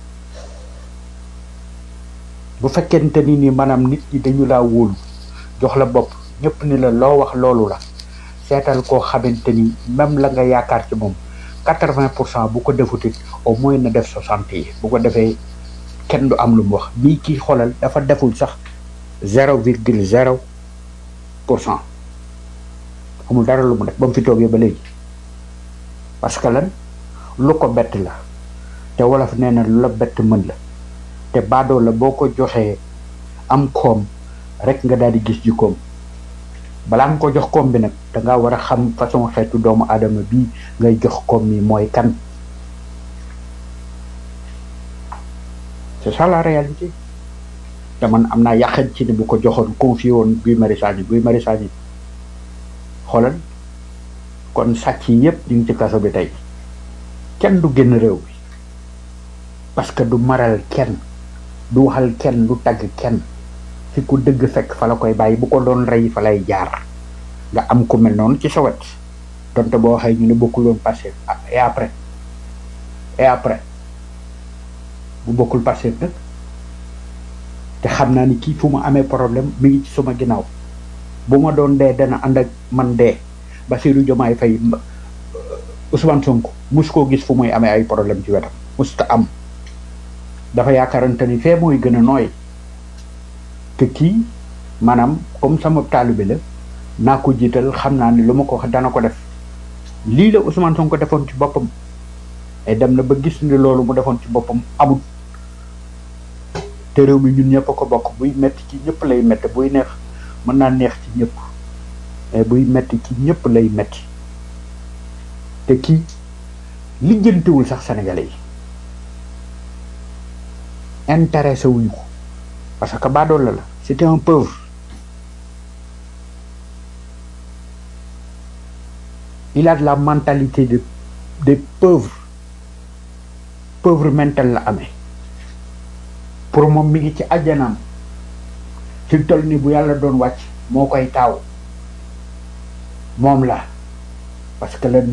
bu fekkente ni ni maanaam nit ñi dañu laa wóolu jox la bopp ñëpp ni la loo wax loolu la seetal koo xamante ni même la nga yaakaar ci moom quatre-vingt pour cent bu ko defutit au moins na def soixante yi bu ko defee kenn du am lu mu wax bii kii xoolal dafa deful sax zéro virgule zéro pour cent amul dara lu mu def ba mu fi toogee ba léegi parce que lan lu ko bett la te wolof nee na lu la bett mën la te baadoo la boo ko joxee am koom rek nga daal di gis jikkoom balaa nga ko jox koom bi nag da ngaa war a xam façon xeetu doomu aadama bii ngay jox koom mi mooy kan c'est ça la réalité te man am naa yàqen ci ni bu ko joxoon confié woon Guy Marius Sagna Guy Marius Sagna xoolal kon sàcc yi yëpp ñu ngi ci kaso bi tey kenn du génn réew bi parce que du maral kenn du waxal kenn du tagg kenn fi ku dëgg fekk fa la koy bàyyi bu ko doon rey fa lay jaar nga am ku mel noonu ci sa wet donte boo waxee ñu ne bokkul woon passé et après et après bu bokkul passé nag te xam naa ni kii fu ma amee problème mi ngi ci suma ginnaaw bu ma doon dee dana ànd ak man dee Bassirou Diomaye Faye Ousmane Sonko mus koo gis fu muy amee ay problème ci wetam musta am dafa yaakaarante ni fee mooy gën a nooy te kii maanaam comme sama taalibe la naa ko jiital xam naa ni lu ma ko wax dana ko def lii la Ousmane Sonko defoon ci boppam et dem na ba gis ni loolu mu defoon ci boppam amul te réew mi ñun ñëpp a ko bokk buy metti ci ñëpp lay metti buy neex mën naa neex ci ñëpp mais buy metti ci ñëpp lay metti te kii lijjantiwul sax sénégalais yi intéressé wuñu ko parce que baadoole la c'était un pauvre il a de la mentalité de des pauvres pauvre mental la amee pour moom mi ngi ci àjjanaam fi toll ni bu yàlla doon wàcc moo koy taaw moom la parce que le